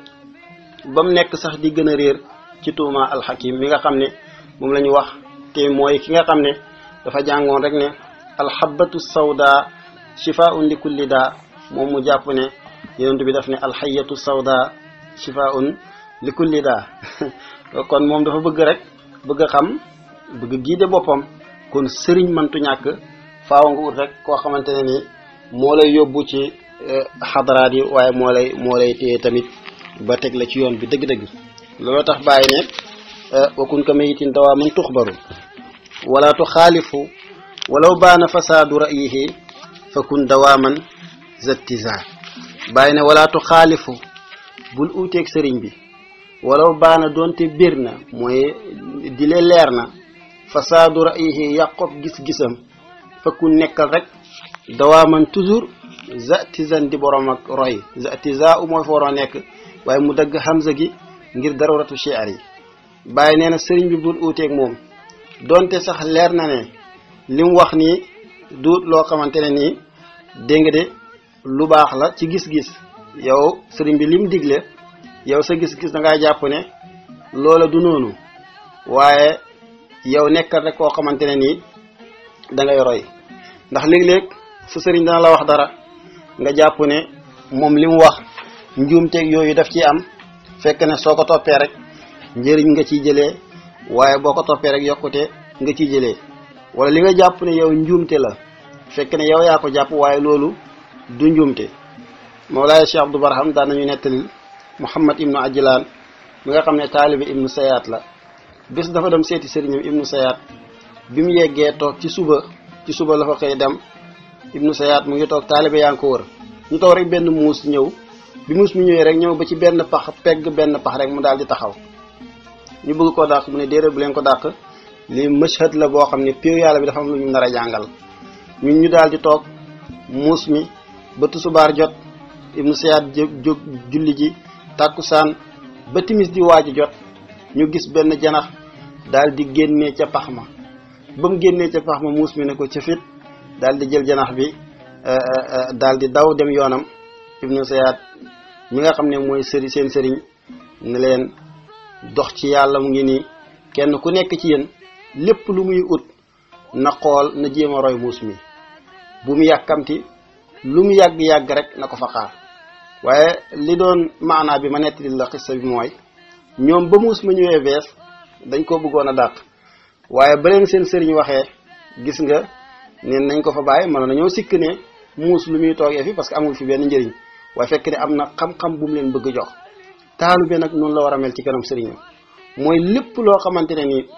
ba mu nekk sax di gën a réer ci tuuma alxakim mi nga xam ne moom la ñu wax te mooy ki nga xam ne dafa jàngoon rek ne alxabatu sawda shifaun li kulli daa moom mu jàpp ne yonent bi daf ne alxayatu sawda shifaun li kulli daa kon moom dafa bëgg rek bëgg a xam bëgg giide boppam kon sëriñ mantu ñàkk faaw nga ut rek koo xamante ne ni moo lay yóbbu ci xadaraat yi waaye moo lay moo lay téye tamit ba teg la ci yoon bi dëgg-dëgg looloo tax bàyyi ne wakun ka mayitin dawaa man tuxbaru wala tuxaalifu walaw baana fasaadu ra'yihi fa kun dawaaman zattiza bàyyi ne wala tuxaalifu bul uuteeg sëriñ bi walaw baana doonte bir na mooy di lee leer na fasaadu ra'yihi yàqob gis-gisam fa kun nekkal rek dawaaman toujours zatizan di borom ak roy zatiza u mooy fa waroo nekk waaye mu dagg hamza gi ngir daruratu shi'r yi bàyyi nee na sëriñ bi bul uuteeg moom donte sax leer na ne li mu wax nii du loo xamante ne nii dégg nga de lu baax la ci gis-gis yow sëriñ bi lim digle yow sa gis-gis da ngaa jàpp ne loola du noonu waaye yow nekkal rek koo xamante ne nii da ngay roy ndax léeg-léeg su sëriñ dana la wax dara nga jàpp ne moom li mu wax njuumteeg yooyu daf ci am fekk ne soo ko toppee rek njëriñ nga ciy jëlee waaye boo ko toppee rek yokkute nga ciy jëlee wala li nga jàpp ne yow njuumte la fekk ne yow yaa ko jàpp waaye loolu du njuumte Mawlaaya Cheikh Abdou Barham daan nañu nettalil Muhammad ibnu Ajlaan mi nga xam ne taalibe ibnu Sayaat la bés dafa dem seeti sëriñam ibnu Sayaat bi mu yeggee toog ci suba ci suba la fa xëy dem ibnu Sayaat mu ngi toog taalibe yaa ngi ko wër ñu toog rek benn muus ñëw bi muus mi ñëwee rek ñëw ba ci benn pax pegg benn pax rek mu daal di taxaw ñu bëgg koo dàq mu ne déedéet bu leen ko dàq lii mashhad la boo xam ne piir yàlla bi dafa am lu ñu nar a jàngal ñun ñu daal di toog muus mi ba tusubaar jot ibnu Sayaat jóg julli ji tàkkusaan ba timis di waaj jot ñu gis benn janax daal di génnee ca pax ma ba mu génnee ca pax ma muus mi ne ko ca fit daal di jël janax bi daal di daw dem yoonam ibnu Sayaat mi nga xam ne mooy sëri seen sëriñ ne leen dox ci yàlla mu ngi nii kenn ku nekk ci yéen lépp lu muy ut na xool na jéem a roy muus mi bu mu yàkkamti lu mu yàgg-yàgg rek na ko fa xaar waaye li doon maanaa bi ma nettali la xissa bi mooy ñoom ba muus ma ñëwee bees dañ ko bëggoon a dàq waaye ba leen seen sëriñ waxee gis nga ne nañ ko fa bàyyi mënoon nañoo sikk ne muus lu muy toogee fi parce que amul fi benn njëriñ waaye fekk ne am na xam-xam bu mu leen bëgg jox taalu be nag noonu la war a mel ci kanam sëriñam mooy lépp loo xamante ne ni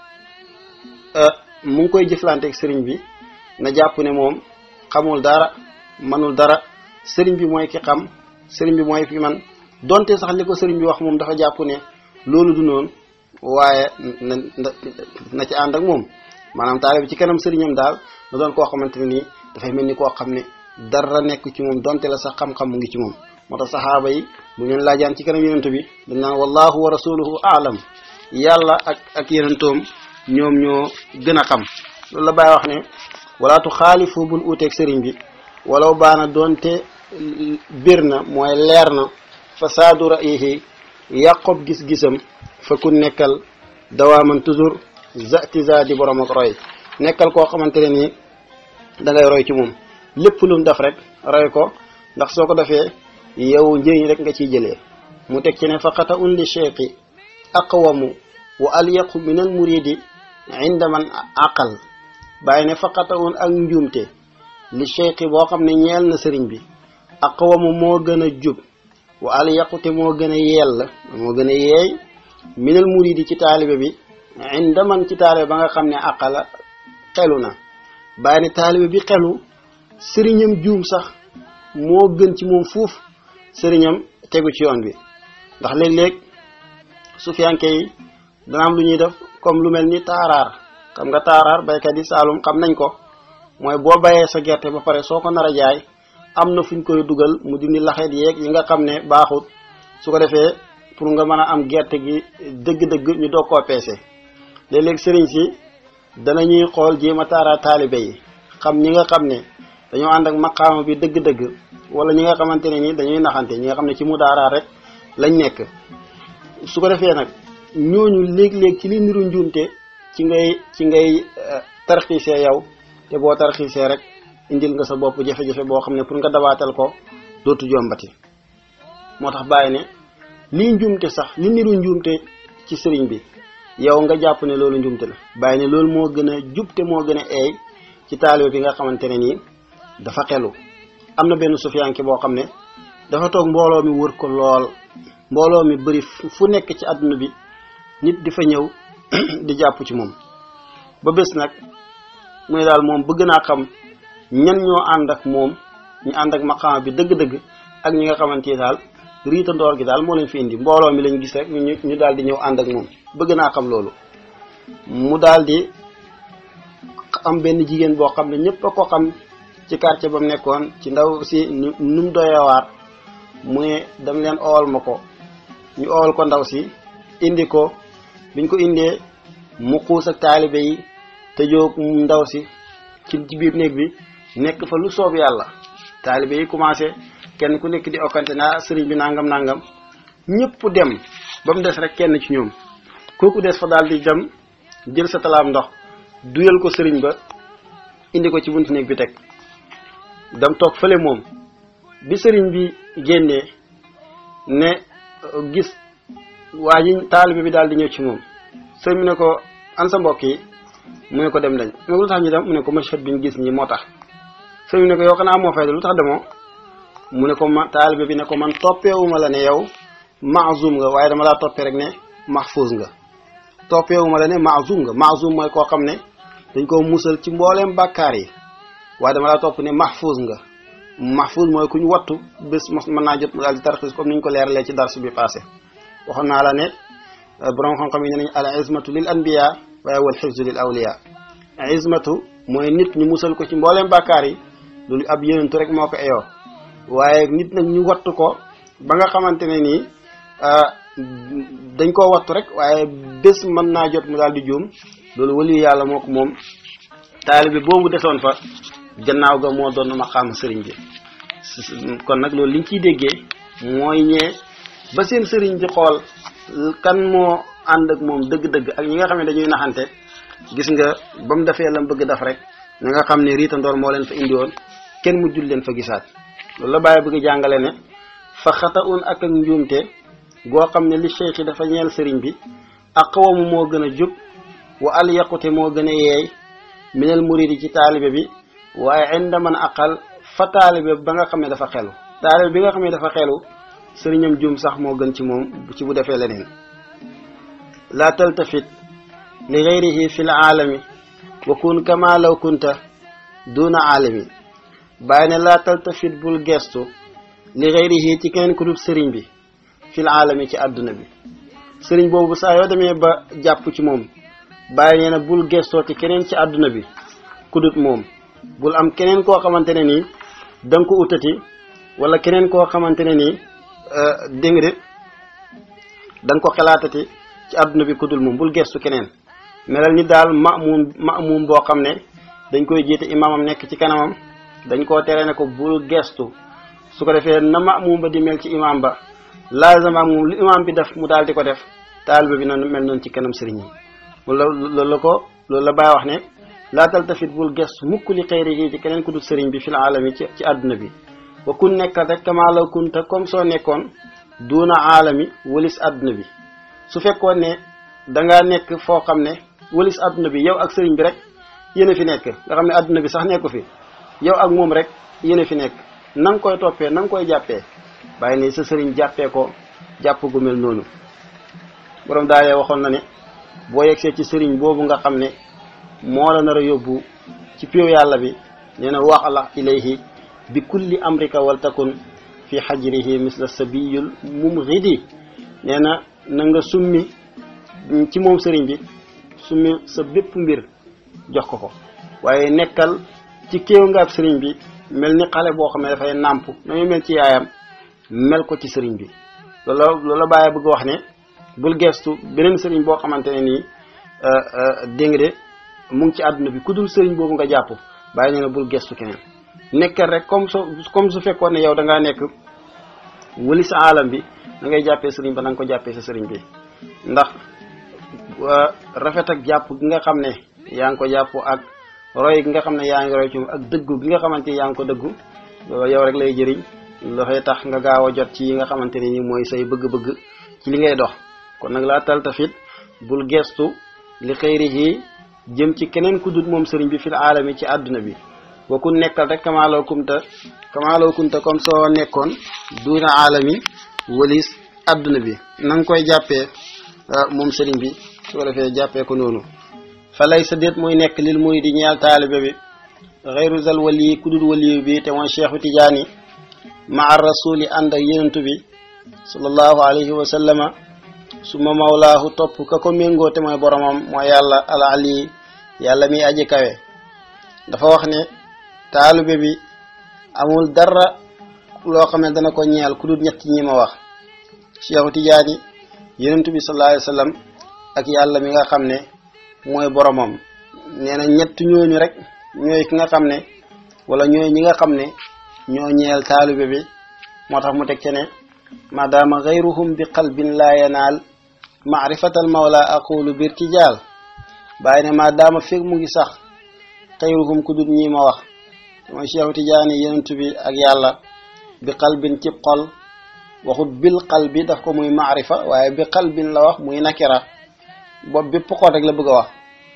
mu ngi koy jëflanteeg sëriñ bi na jàpp ne moom xamul dara manul dara sëriñ bi mooy ki xam sëriñ bi mooy fi man donte sax li ko sëriñ bi wax moom dafa jàpp ne loolu du noonu waaye na na ci ànd ak moom maanaam taale bi ci kanam sëriñam daal na doon koo xamante ne nii dafay mel ni koo xam ne dara nekk ci moom donte la sax xam-xam mu ngi ci moom moo tax saxaaba yi bu ñu laajaan ci kanam yonent bi dañ naan wallahu wa rasuluhu aalam yàlla ak ak yonentoom ñoom ñoo gën a xam loolu la bàyyi wax ne walaatu xaalifu bul uuteeg sëriñ bi walaw baana doonte bir na mooy leer na fasaadu ra'yihi yàqob gis-gisam fa ku nekkal dawaaman toujours zatiza di borom ak roy nekkal koo xamante ne nii da ngay roy ci moom lépp lu mu def rek roy ko ndax soo ko defee yow njëriñ rek nga ciy jëlee mu teg ci ne faqata un li cheikhi aqwamu wa alyaqu min al muridi inda man aqal bàyyi ne faqata un ak njuumte li cheikhi boo xam ne ñeel na sëriñ bi aqwamu moo gën a jub wa alyaqu te moo gën a yell moo gën a yeey min al muridi ci taalibe bi inda man ci taalibe ba nga xam ne aqala xelu na bàyyi ne taalibe bi xelu sëriñam juum sax moo gën ci moom fuuf sëriñam tegu ci yoon bi ndax léeg-léeg sufiyanke yi dana am lu ñuy def comme lu mel ni taaraar xam nga taaraar baykat yi saalum xam nañ ko mooy boo bayee sa gerte ba pare soo ko nar a jaay am na fu ñu koy dugal mu dindi laxeet yeeg yi nga xam ne baaxut su ko defee pour nga mën a am gerte gi dëgg-dëgg ñu doog koo peese léeg-léeg sëriñ si danañuy xool jéem a taaraar taalibe yi xam ñi nga xam ne dañoo ànd ak maqaama bi dëgg-dëgg wala ñi nga xamante ne ni dañuy naxante ñi nga xam ne ci mu daaraar rek lañ nekk su ko defee nag ñooñu léeg-léeg ci li niru njuumte ci ngay ci ngay tarxiisee yow te boo tarxiisee rek indil nga sa bopp jafe-jafe boo xam ne pour nga dabaatal ko dootu jombati moo tax bàyyi ne lii njuumte sax li niru njuumte ci sëriñ bi yow nga jàpp ne loolu njuumte la bàyyi ne loolu moo gën a jub te moo gën a eey ci taalibe bi nga xamante ne nii dafa xelu am na benn sufiyanke boo xam ne dafa toog mbooloo mi wër ko lool mbooloo mi bëri fu nekk ci àdduna bi nit di fa ñëw di jàpp ci moom ba bés nag mu ne daal moom bëgg naa xam ñan ñoo ànd ak moom ñu ànd ak maqaama bi dëgg-dëgg ak ñi nga xamante ni daal riita ndoor gi daal moo leen fi indi mbooloo mi lañ gis rek ñu ñu daal di ñëw ànd ak moom bëgg naa xam loolu mu daal di am benn jigéen boo xam ne ñëpp a ko xam ci quartier ba mu nekkoon ci ndaw si nu mu doyewaar mu ne dam leen ool ma ko ñu ool ko ndaw si indi ko biñ ko indee mu xuus ak taalibe yi te jóg ndaw si ci ci biir néeg bi nekk fa lu soob yàlla taalibe yi commencé kenn ku nekk di okkante naa sëriñ bi nangam nangam ñëpp dem ba mu des rek kenn ci ñoom kooku des fa daal di dem jël sa talaam ndox duyal ko sëriñ ba indi ko ci buntu néeg bi teg dam toog fële moom bi sëriñ bi génnee ne gis waa ji taalibe bi daal di ñëw ci moom sëriñ bi ne ko an sa mbokk yi mu ne ko dem dañ mu ne ko lu tax ñu dem mu ne ko machad bi ñu gis ñi moo tax sëriñ bi ne ko yow xanaa moo fay lu tax demoo mu ne ko ma taalibe bi ne ko man toppeewuma la ne yow maazum nga waaye dama laa toppee rek ne mahfuz nga toppeewuma la ne maazum nga maazum mooy koo xam ne dañ koo musal ci mbooleem bàkkaar yi waaye dama laa topp ne mahfuz nga mahfuz mooy ku ñu wattu bés mën naa jot mu daal di tarxis comme ni ñu ko leeralee ci dars bi passé waxoon naa la ne borom xam-xam yi ne nañ al izmatu lil anbiya waaye wal xifzu lil awliya izmatu mooy nit ñu musal ko ci mbooleem bàkkaar yi loolu ab yonentu rek moo ko eyoo waaye nit nag ñu wattu ko ba nga xamante ne nii dañ koo wattu rek waaye bés mën naa jot mu daal di juum loolu waliyu yàlla moo ko moom taalibe boobu desoon fa gannaaw ga moo doon maqaam sëriñ bi kon nag loolu liñ ciy déggee mooy ñee ba seen sëriñ bi xool kan moo ànd ak moom dëgg-dëgg ak ñi nga xam ne dañuy naxante gis nga ba mu defee lam bëgg def rek na nga xam ne riita ndoor moo leen fa indi woon kenn mu jul leen fa gisaat loolu la bàyyi bëgg jàngale ne fa xata un ak ak njuumte goo xam ne li cheikh yi dafa ñeel sëriñ bi aqwamu moo gën a jub wa al yaqute moo gën a yeey minal muridi ci taalibe bi waaye inda man aqal fa taalibe ba nga xam ne dafa xelu taalibe bi nga xam ne dafa xelu sëriñam juum sax moo gën ci moom ci bu defee leneen laa taltafit li gayrihi fi l aalami wa kun kama law kunta duna aalami bàyyi ne laa taltafit bul gestu li gayrihi ci keneen ku dul sëriñ bi fi l aalami ci àdduna bi sëriñ boobu saa yoo demee ba jàpp ci moom bàyyi nee na bul gestoo ci keneen ci àdduna bi ku dut moom bul am keneen koo xamante ne nii da nga ko utati wala keneen koo xamante ne nii dégg nga de da nga ko xalaatati ci àdduna bi ku dul moom bul gestu keneen melal ni daal mamuum mamuum boo xam ne dañ koy jiite imaamam nekk ci kanamam dañ koo tere ne ko bul gestu su ko defee na mamuum ba di mel ci imaam ba laazama moom lu imaam bi def mu daal di ko def taaliba bi noonu mel noonu ci kanam sëriñam loolu loolu la ko loolu la bàyyi wax ne laa taltafit bul gestu mukk li xëyri ci keneen ku dul sëriñ bi fil aalami ci ci àdduna bi wa kun nekkal rek kama law kunta comme soo nekkoon duuna aalami walis àdduna bi su fekkoon ne dangaa nekk foo xam ne walis àdduna bi yow ak sëriñ bi rek yéen a fi nekk nga xam ne àdduna bi sax nekku fi yow ak moom rek yéen a fi nekk na nga koy toppee na nga koy jàppee bàyyi ne sa sëriñ jàppee ko jàpp gu mel noonu borom daalee waxoon na ne boo yegsee ci sëriñ boobu nga xam ne moo la nar a yóbbu ci péew yàlla bi nee na waxala ilayhi bi kulli amrika wal takun fi xajrihi misla sabiyul mumghidi nee na na nga summi ci moom sëriñ bi summi sa bépp mbir jox ko ko waaye nekkal ci kéew nga ab sëriñ bi mel ni xale boo xam ne dafay nàmp na muy mel ci yaayam mel ko ci sëriñ bi loola loola bàyyi bëgg wax ne bul gestu beneen sëriñ boo xamante ne nii dégg nga de mu ngi ci àdduna bi ku dul sëriñ boobu nga jàpp bàyyi ne na bul gestu keneen nekkal rek comme su comme su fekkoon ne yow da ngaa nekk wëli sa alam bi da ngay jàppee sëriñ ba na nga ko jàppee sa sëriñ bi ndax rafet ak jàpp gi nga xam ne yaa ngi ko jàpp ak roy gi nga xam ne yaa ngi roy ci ak dëggu gi nga xamante ni yaa ngi ko dëggu loolu yow rek lay jëriñ dafay tax nga gaaw a jot ci yi nga xamante ne ni mooy say bëgg-bëgg ci li ngay dox kon nag laa taltafit bul gestu li xëyrihi jëm ci keneen ku dut moom sëriñ bi fil aalami ci àdduna bi wa ku nekkal rek kamaaloo kumta kamaaloo kumta comme soo nekkoon duuna aalami walis àdduna bi na nga koy jàppee moom sëriñ bi su ko defee jàppee ko noonu fa lay sa déet muy nekk lil muy di ñeel taalibe bi xeyru zal wali ku dul waliyu bi te mooy cheikhu tijaani maa rasuli ànd ak yenentu bi sallallahu alayhi wa sallama suma mawlaahu topp ka ko méngoo te mooy boromam mooy yàlla al ali yàlla mi aji kawe dafa wax ne taalibe bi amul dara loo xam ne dana ko ñeel ku dul ñett ñi ma wax cheikhu tijaani yenentu bi sallallahu alayhi wa sallam ak yàlla mi nga xam ne mooy boromam nee na ñett ñooñu rek ñooy ki nga xam ne wala ñooy ñi nga xam ne ñoo ñeel taalibe bi moo tax mu teg ci ne maadaama gayruhum bi qalbin laa yanaal maarifatal mawla aqulu birtijaal bàyyi ne maadaama fekk mu ngi sax xayruhum ku dut ñi ma wax mooy Cheikh Tidiane yenentu bi ak yàlla bi qalbin cib xol waxut bil qalbi daf ko muy maarifa waaye bi qalbin la wax muy nakira boobu bépp xol rek la bëgg a wax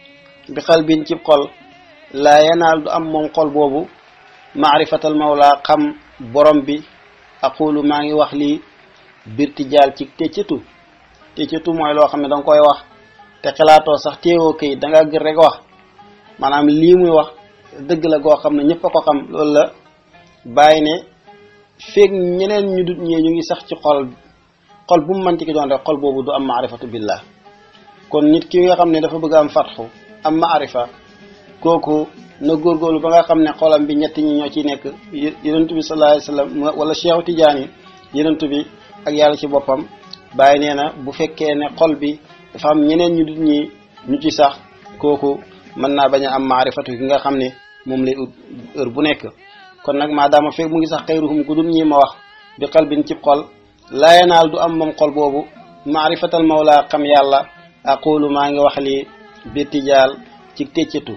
bi qalbin cib xol laa yanaal du am moom xol boobu maarifatal mawla xam borom bi aqulu maa ngi wax lii birtijaal ci téccatu téccatu mooy loo xam ne danga koy wax te xalaatoo sax téewoo këyit danga gër rek wax maanaam lii muy wax dëgg la goo xam ne ñëpp a ko xam loolu la bàyyi ne feeg ñeneen ñu dut ñee ñu ngi sax ci xol xol bu mu manti ki doon rek xol boobu du am maarifatu billah kon nit ki nga xam ne dafa bëgg am fatxu am maarifa kooku na góorgóorlu ba nga xam ne xolam bi ñett ñi ñoo ci nekk yenentu bi sallallahu alayhi wasallam wala Cheikh Tidiane yenentu bi ak yàlla ci boppam bàyyi nee na bu fekkee ne xol bi dafa am ñeneen ñu dut ñi ñu ci sax kooku mën naa bañ a am maarifatu gi nga xam ne moom lay ut heure bu nekk kon nag maadaama fekk mu ngi sax xayruhum ku dul ñi ma wax bi qalbin ci xol laa yanaal du am moom xol boobu maarifatal mawla xam yàlla aqulu maa ngi wax li birtijaal ci téccatu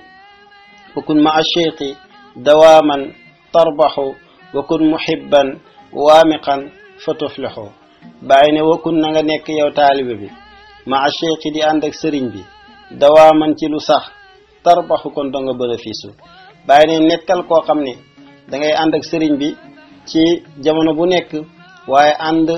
wa kun ma cheikhi dawaaman tarbaxu wa kun muhibban waamiqan fa tuflixu bàyyi ne wa kun na nga nekk yow taalibe bi ma cheikhi di ànd ak sëriñ bi dawaaman ci lu sax tarbaxu kon danga bénéfice bàyyi ne nekkal koo xam ne da ngay ànd ak sëriñ bi ci jamono bu nekk waaye ànd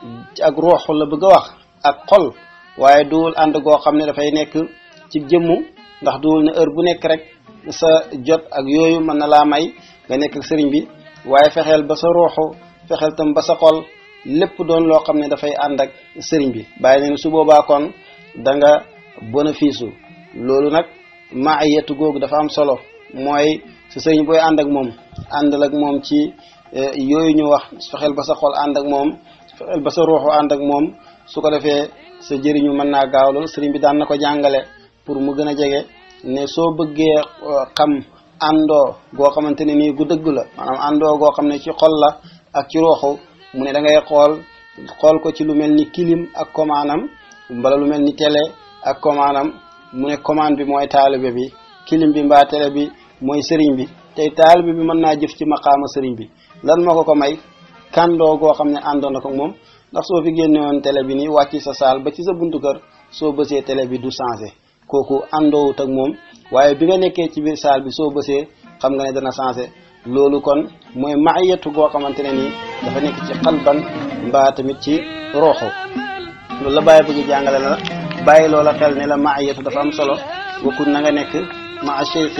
ak ruuxu la bëgg a wax ak xol waaye duwul ànd goo xam ne dafay nekk ci jëmmu ndax duwul ne heure bu nekk rek sa jot ak yooyu mën na laa may nga nekk ak sëriñ bi waaye fexeel ba sa ruuxu fexeel tam ba sa xol lépp doon loo xam ne dafay ànd ak sëriñ bi bàyyi ne su boobaa kon da nga bénéfice loolu nag maayatu googu dafa am solo mooy sa sëriñ booy ànd ak moom àndal ak moom ci yooyu ñu wax fexeel ba sa xol ànd ak moom fexeel ba sa ruuxu ànd ak moom su ko defee sa jëriñu mën naa gaaw loolu sëriñ bi daan na ko jàngale pour mu gën a jege ne soo bëggee xam àndoo goo xamante ne nii gu dëgg la maanaam àndoo goo xam ne ci xol la ak ci ruuxu mu ne da ngay xool xool ko ci lu mel ni kilim ak commandam mbala lu mel ni télé ak commandam mu ne commande bi mooy taalibe bi kilim bi mbaa télé bi mooy sëriñ bi tey taalibe bi mën naa jëf ci maqaama sëriñ bi lan moo ko ko may kàndoo goo xam ne àndoon na ko moom ndax soo fi génne woon télé bi nii wàcc sa saal ba ci sa buntu kër soo bësee télé bi du changé kooku àndoowut ak moom waaye bi nga nekkee ci biir saal bi soo bësee xam nga ne dana changé loolu kon mooy maayatu goo xamante ne nii dafa nekk ci xalban mbaa tamit ci roxo loolu la bàyyi bëgg jàngale la bàyyi loola xel ne la maayatu dafa am solo bokkul na nga nekk maa cheikhi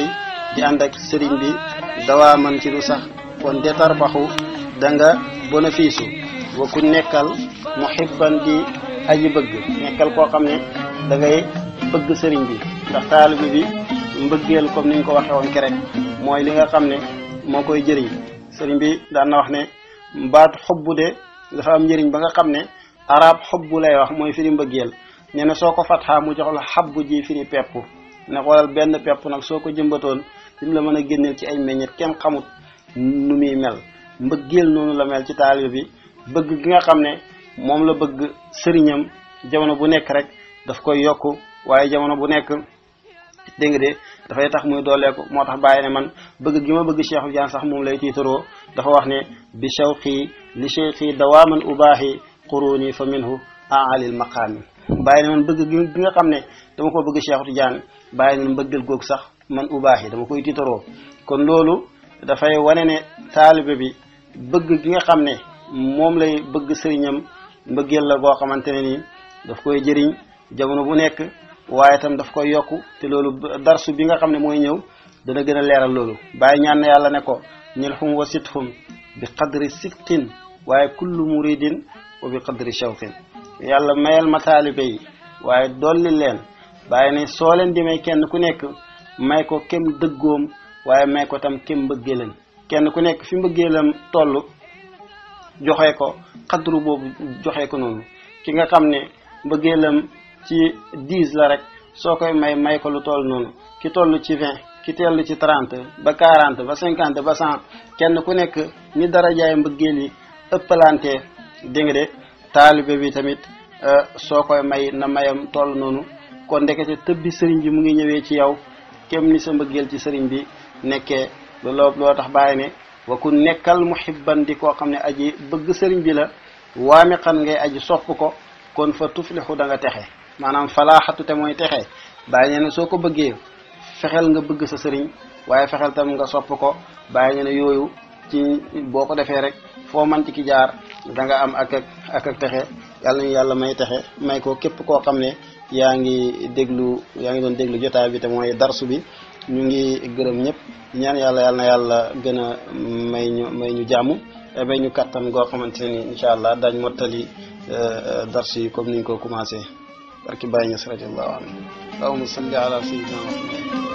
di ànd ak sëriñ bi dawaa man ci lu sax kon de tarbaxu da nga bénéfice wa ku nekkal muhibban di aji bëgg nekkal koo xam ne da ngay bëgg sëriñ bi ndax taalibe bi mbëggeel comme niñ ko waxee woon kerek mooy li nga xam ne moo koy jëriñ sëriñ bi daan na wax ne baat xobbu de dafa am njëriñ ba nga xam ne arab xobbu lay wax mooy firi mbëggeel nee na soo ko fatxaa mu jox la xabbu ji firi pepp ne xoolal benn pepp nag soo ko jëmbatoon lim la mën a génneel ci ay meññet kenn xamut nu muy mel mbëggeel noonu la mel ci taalibe bi bëgg gi nga xam ne moom la bëgg sëriñam jamono bu nekk rek daf koy yokk waaye jamono bu nekk dégg nga de dafay tax muy dooleeku moo tax bàyyi ne man bëgg gi ma bëgg Cheikh Tidiane sax moom lay tiitaroo dafa wax ne bi shawqi li cheikhi dawaaman ubaahi quruni fa minhu aalil maqaami bàyyi ne man bëgg gi nga xam ne dama ko bëgg Cheikh Tidiane bàyyi ne mbëggal googu sax man ubaahi dama koy tiitaroo kon loolu dafay wane ne taalibe bi bëgg gi nga xam ne moom lay bëgg sëriñam mbëggeel la goo xamante ne nii daf koy jëriñ jamono bu nekk waaye itam daf koy yokku te loolu darsu bi nga xam ne mooy ñëw dana gën a leeral loolu bàyyi ñaan na yàlla ne ko ñilhum wa sithum bi qadri sidqin waaye kullu muridin wa bi qadri shawqin yàlla mayal ma taalibe yi waaye dolli leen bàyyi ne soo leen di may kenn ku nekk may ko kem dëggoom waaye may ko tam kem mbëggeelam kenn ku nekk fi mbëggeelam toll joxe ko xadru boobu joxe ko noonu ki nga xam ne mbëggeelam ci dix la rek soo koy may may ko lu toll noonu ki toll ci vingt ki toll ci trente ba quarante ba cinquante ba cent kenn ku nekk ni dara jaay mbëggeel yi ëppalante dégg nga de taalibe bi tamit soo koy may na mayam toll noonu kon ndekete tëbbi sëriñ bi mu ngi ñëwee ci yow kem ni sa mbëggeel ci sëriñ bi nekkee looloo loo tax bàyyi ne wa ku nekkal muhibban di koo xam ne aji bëgg sëriñ bi la waame xan ngay aji sopp ko kon fa tuflixu da nga texe maanaam falaaxatu te mooy texe bàyyi ne ne soo ko bëggee fexeel nga bëgg sa sëriñ waaye fexeel tam nga sopp ko bàyyi ne ne yooyu ci boo ko defee rek foo man ci ki jaar da nga am ak ak ak ak texe yàlla nañu yàlla may texe may ko képp koo xam ne yaa ngi déglu yaa ngi doon déglu jotaay bi te mooy darsu bi ñu ngi gërëm ñëpp ñaan yàlla yàlla na yàlla gën a may ñu may ñu jàmm may ñu kattan goo xamante ne ni incha allah daañ mottali darsu yi comme niñ ko commencé barki bàyyi ñas radiallahu anhu allahumma salli ala sayyidina muhammad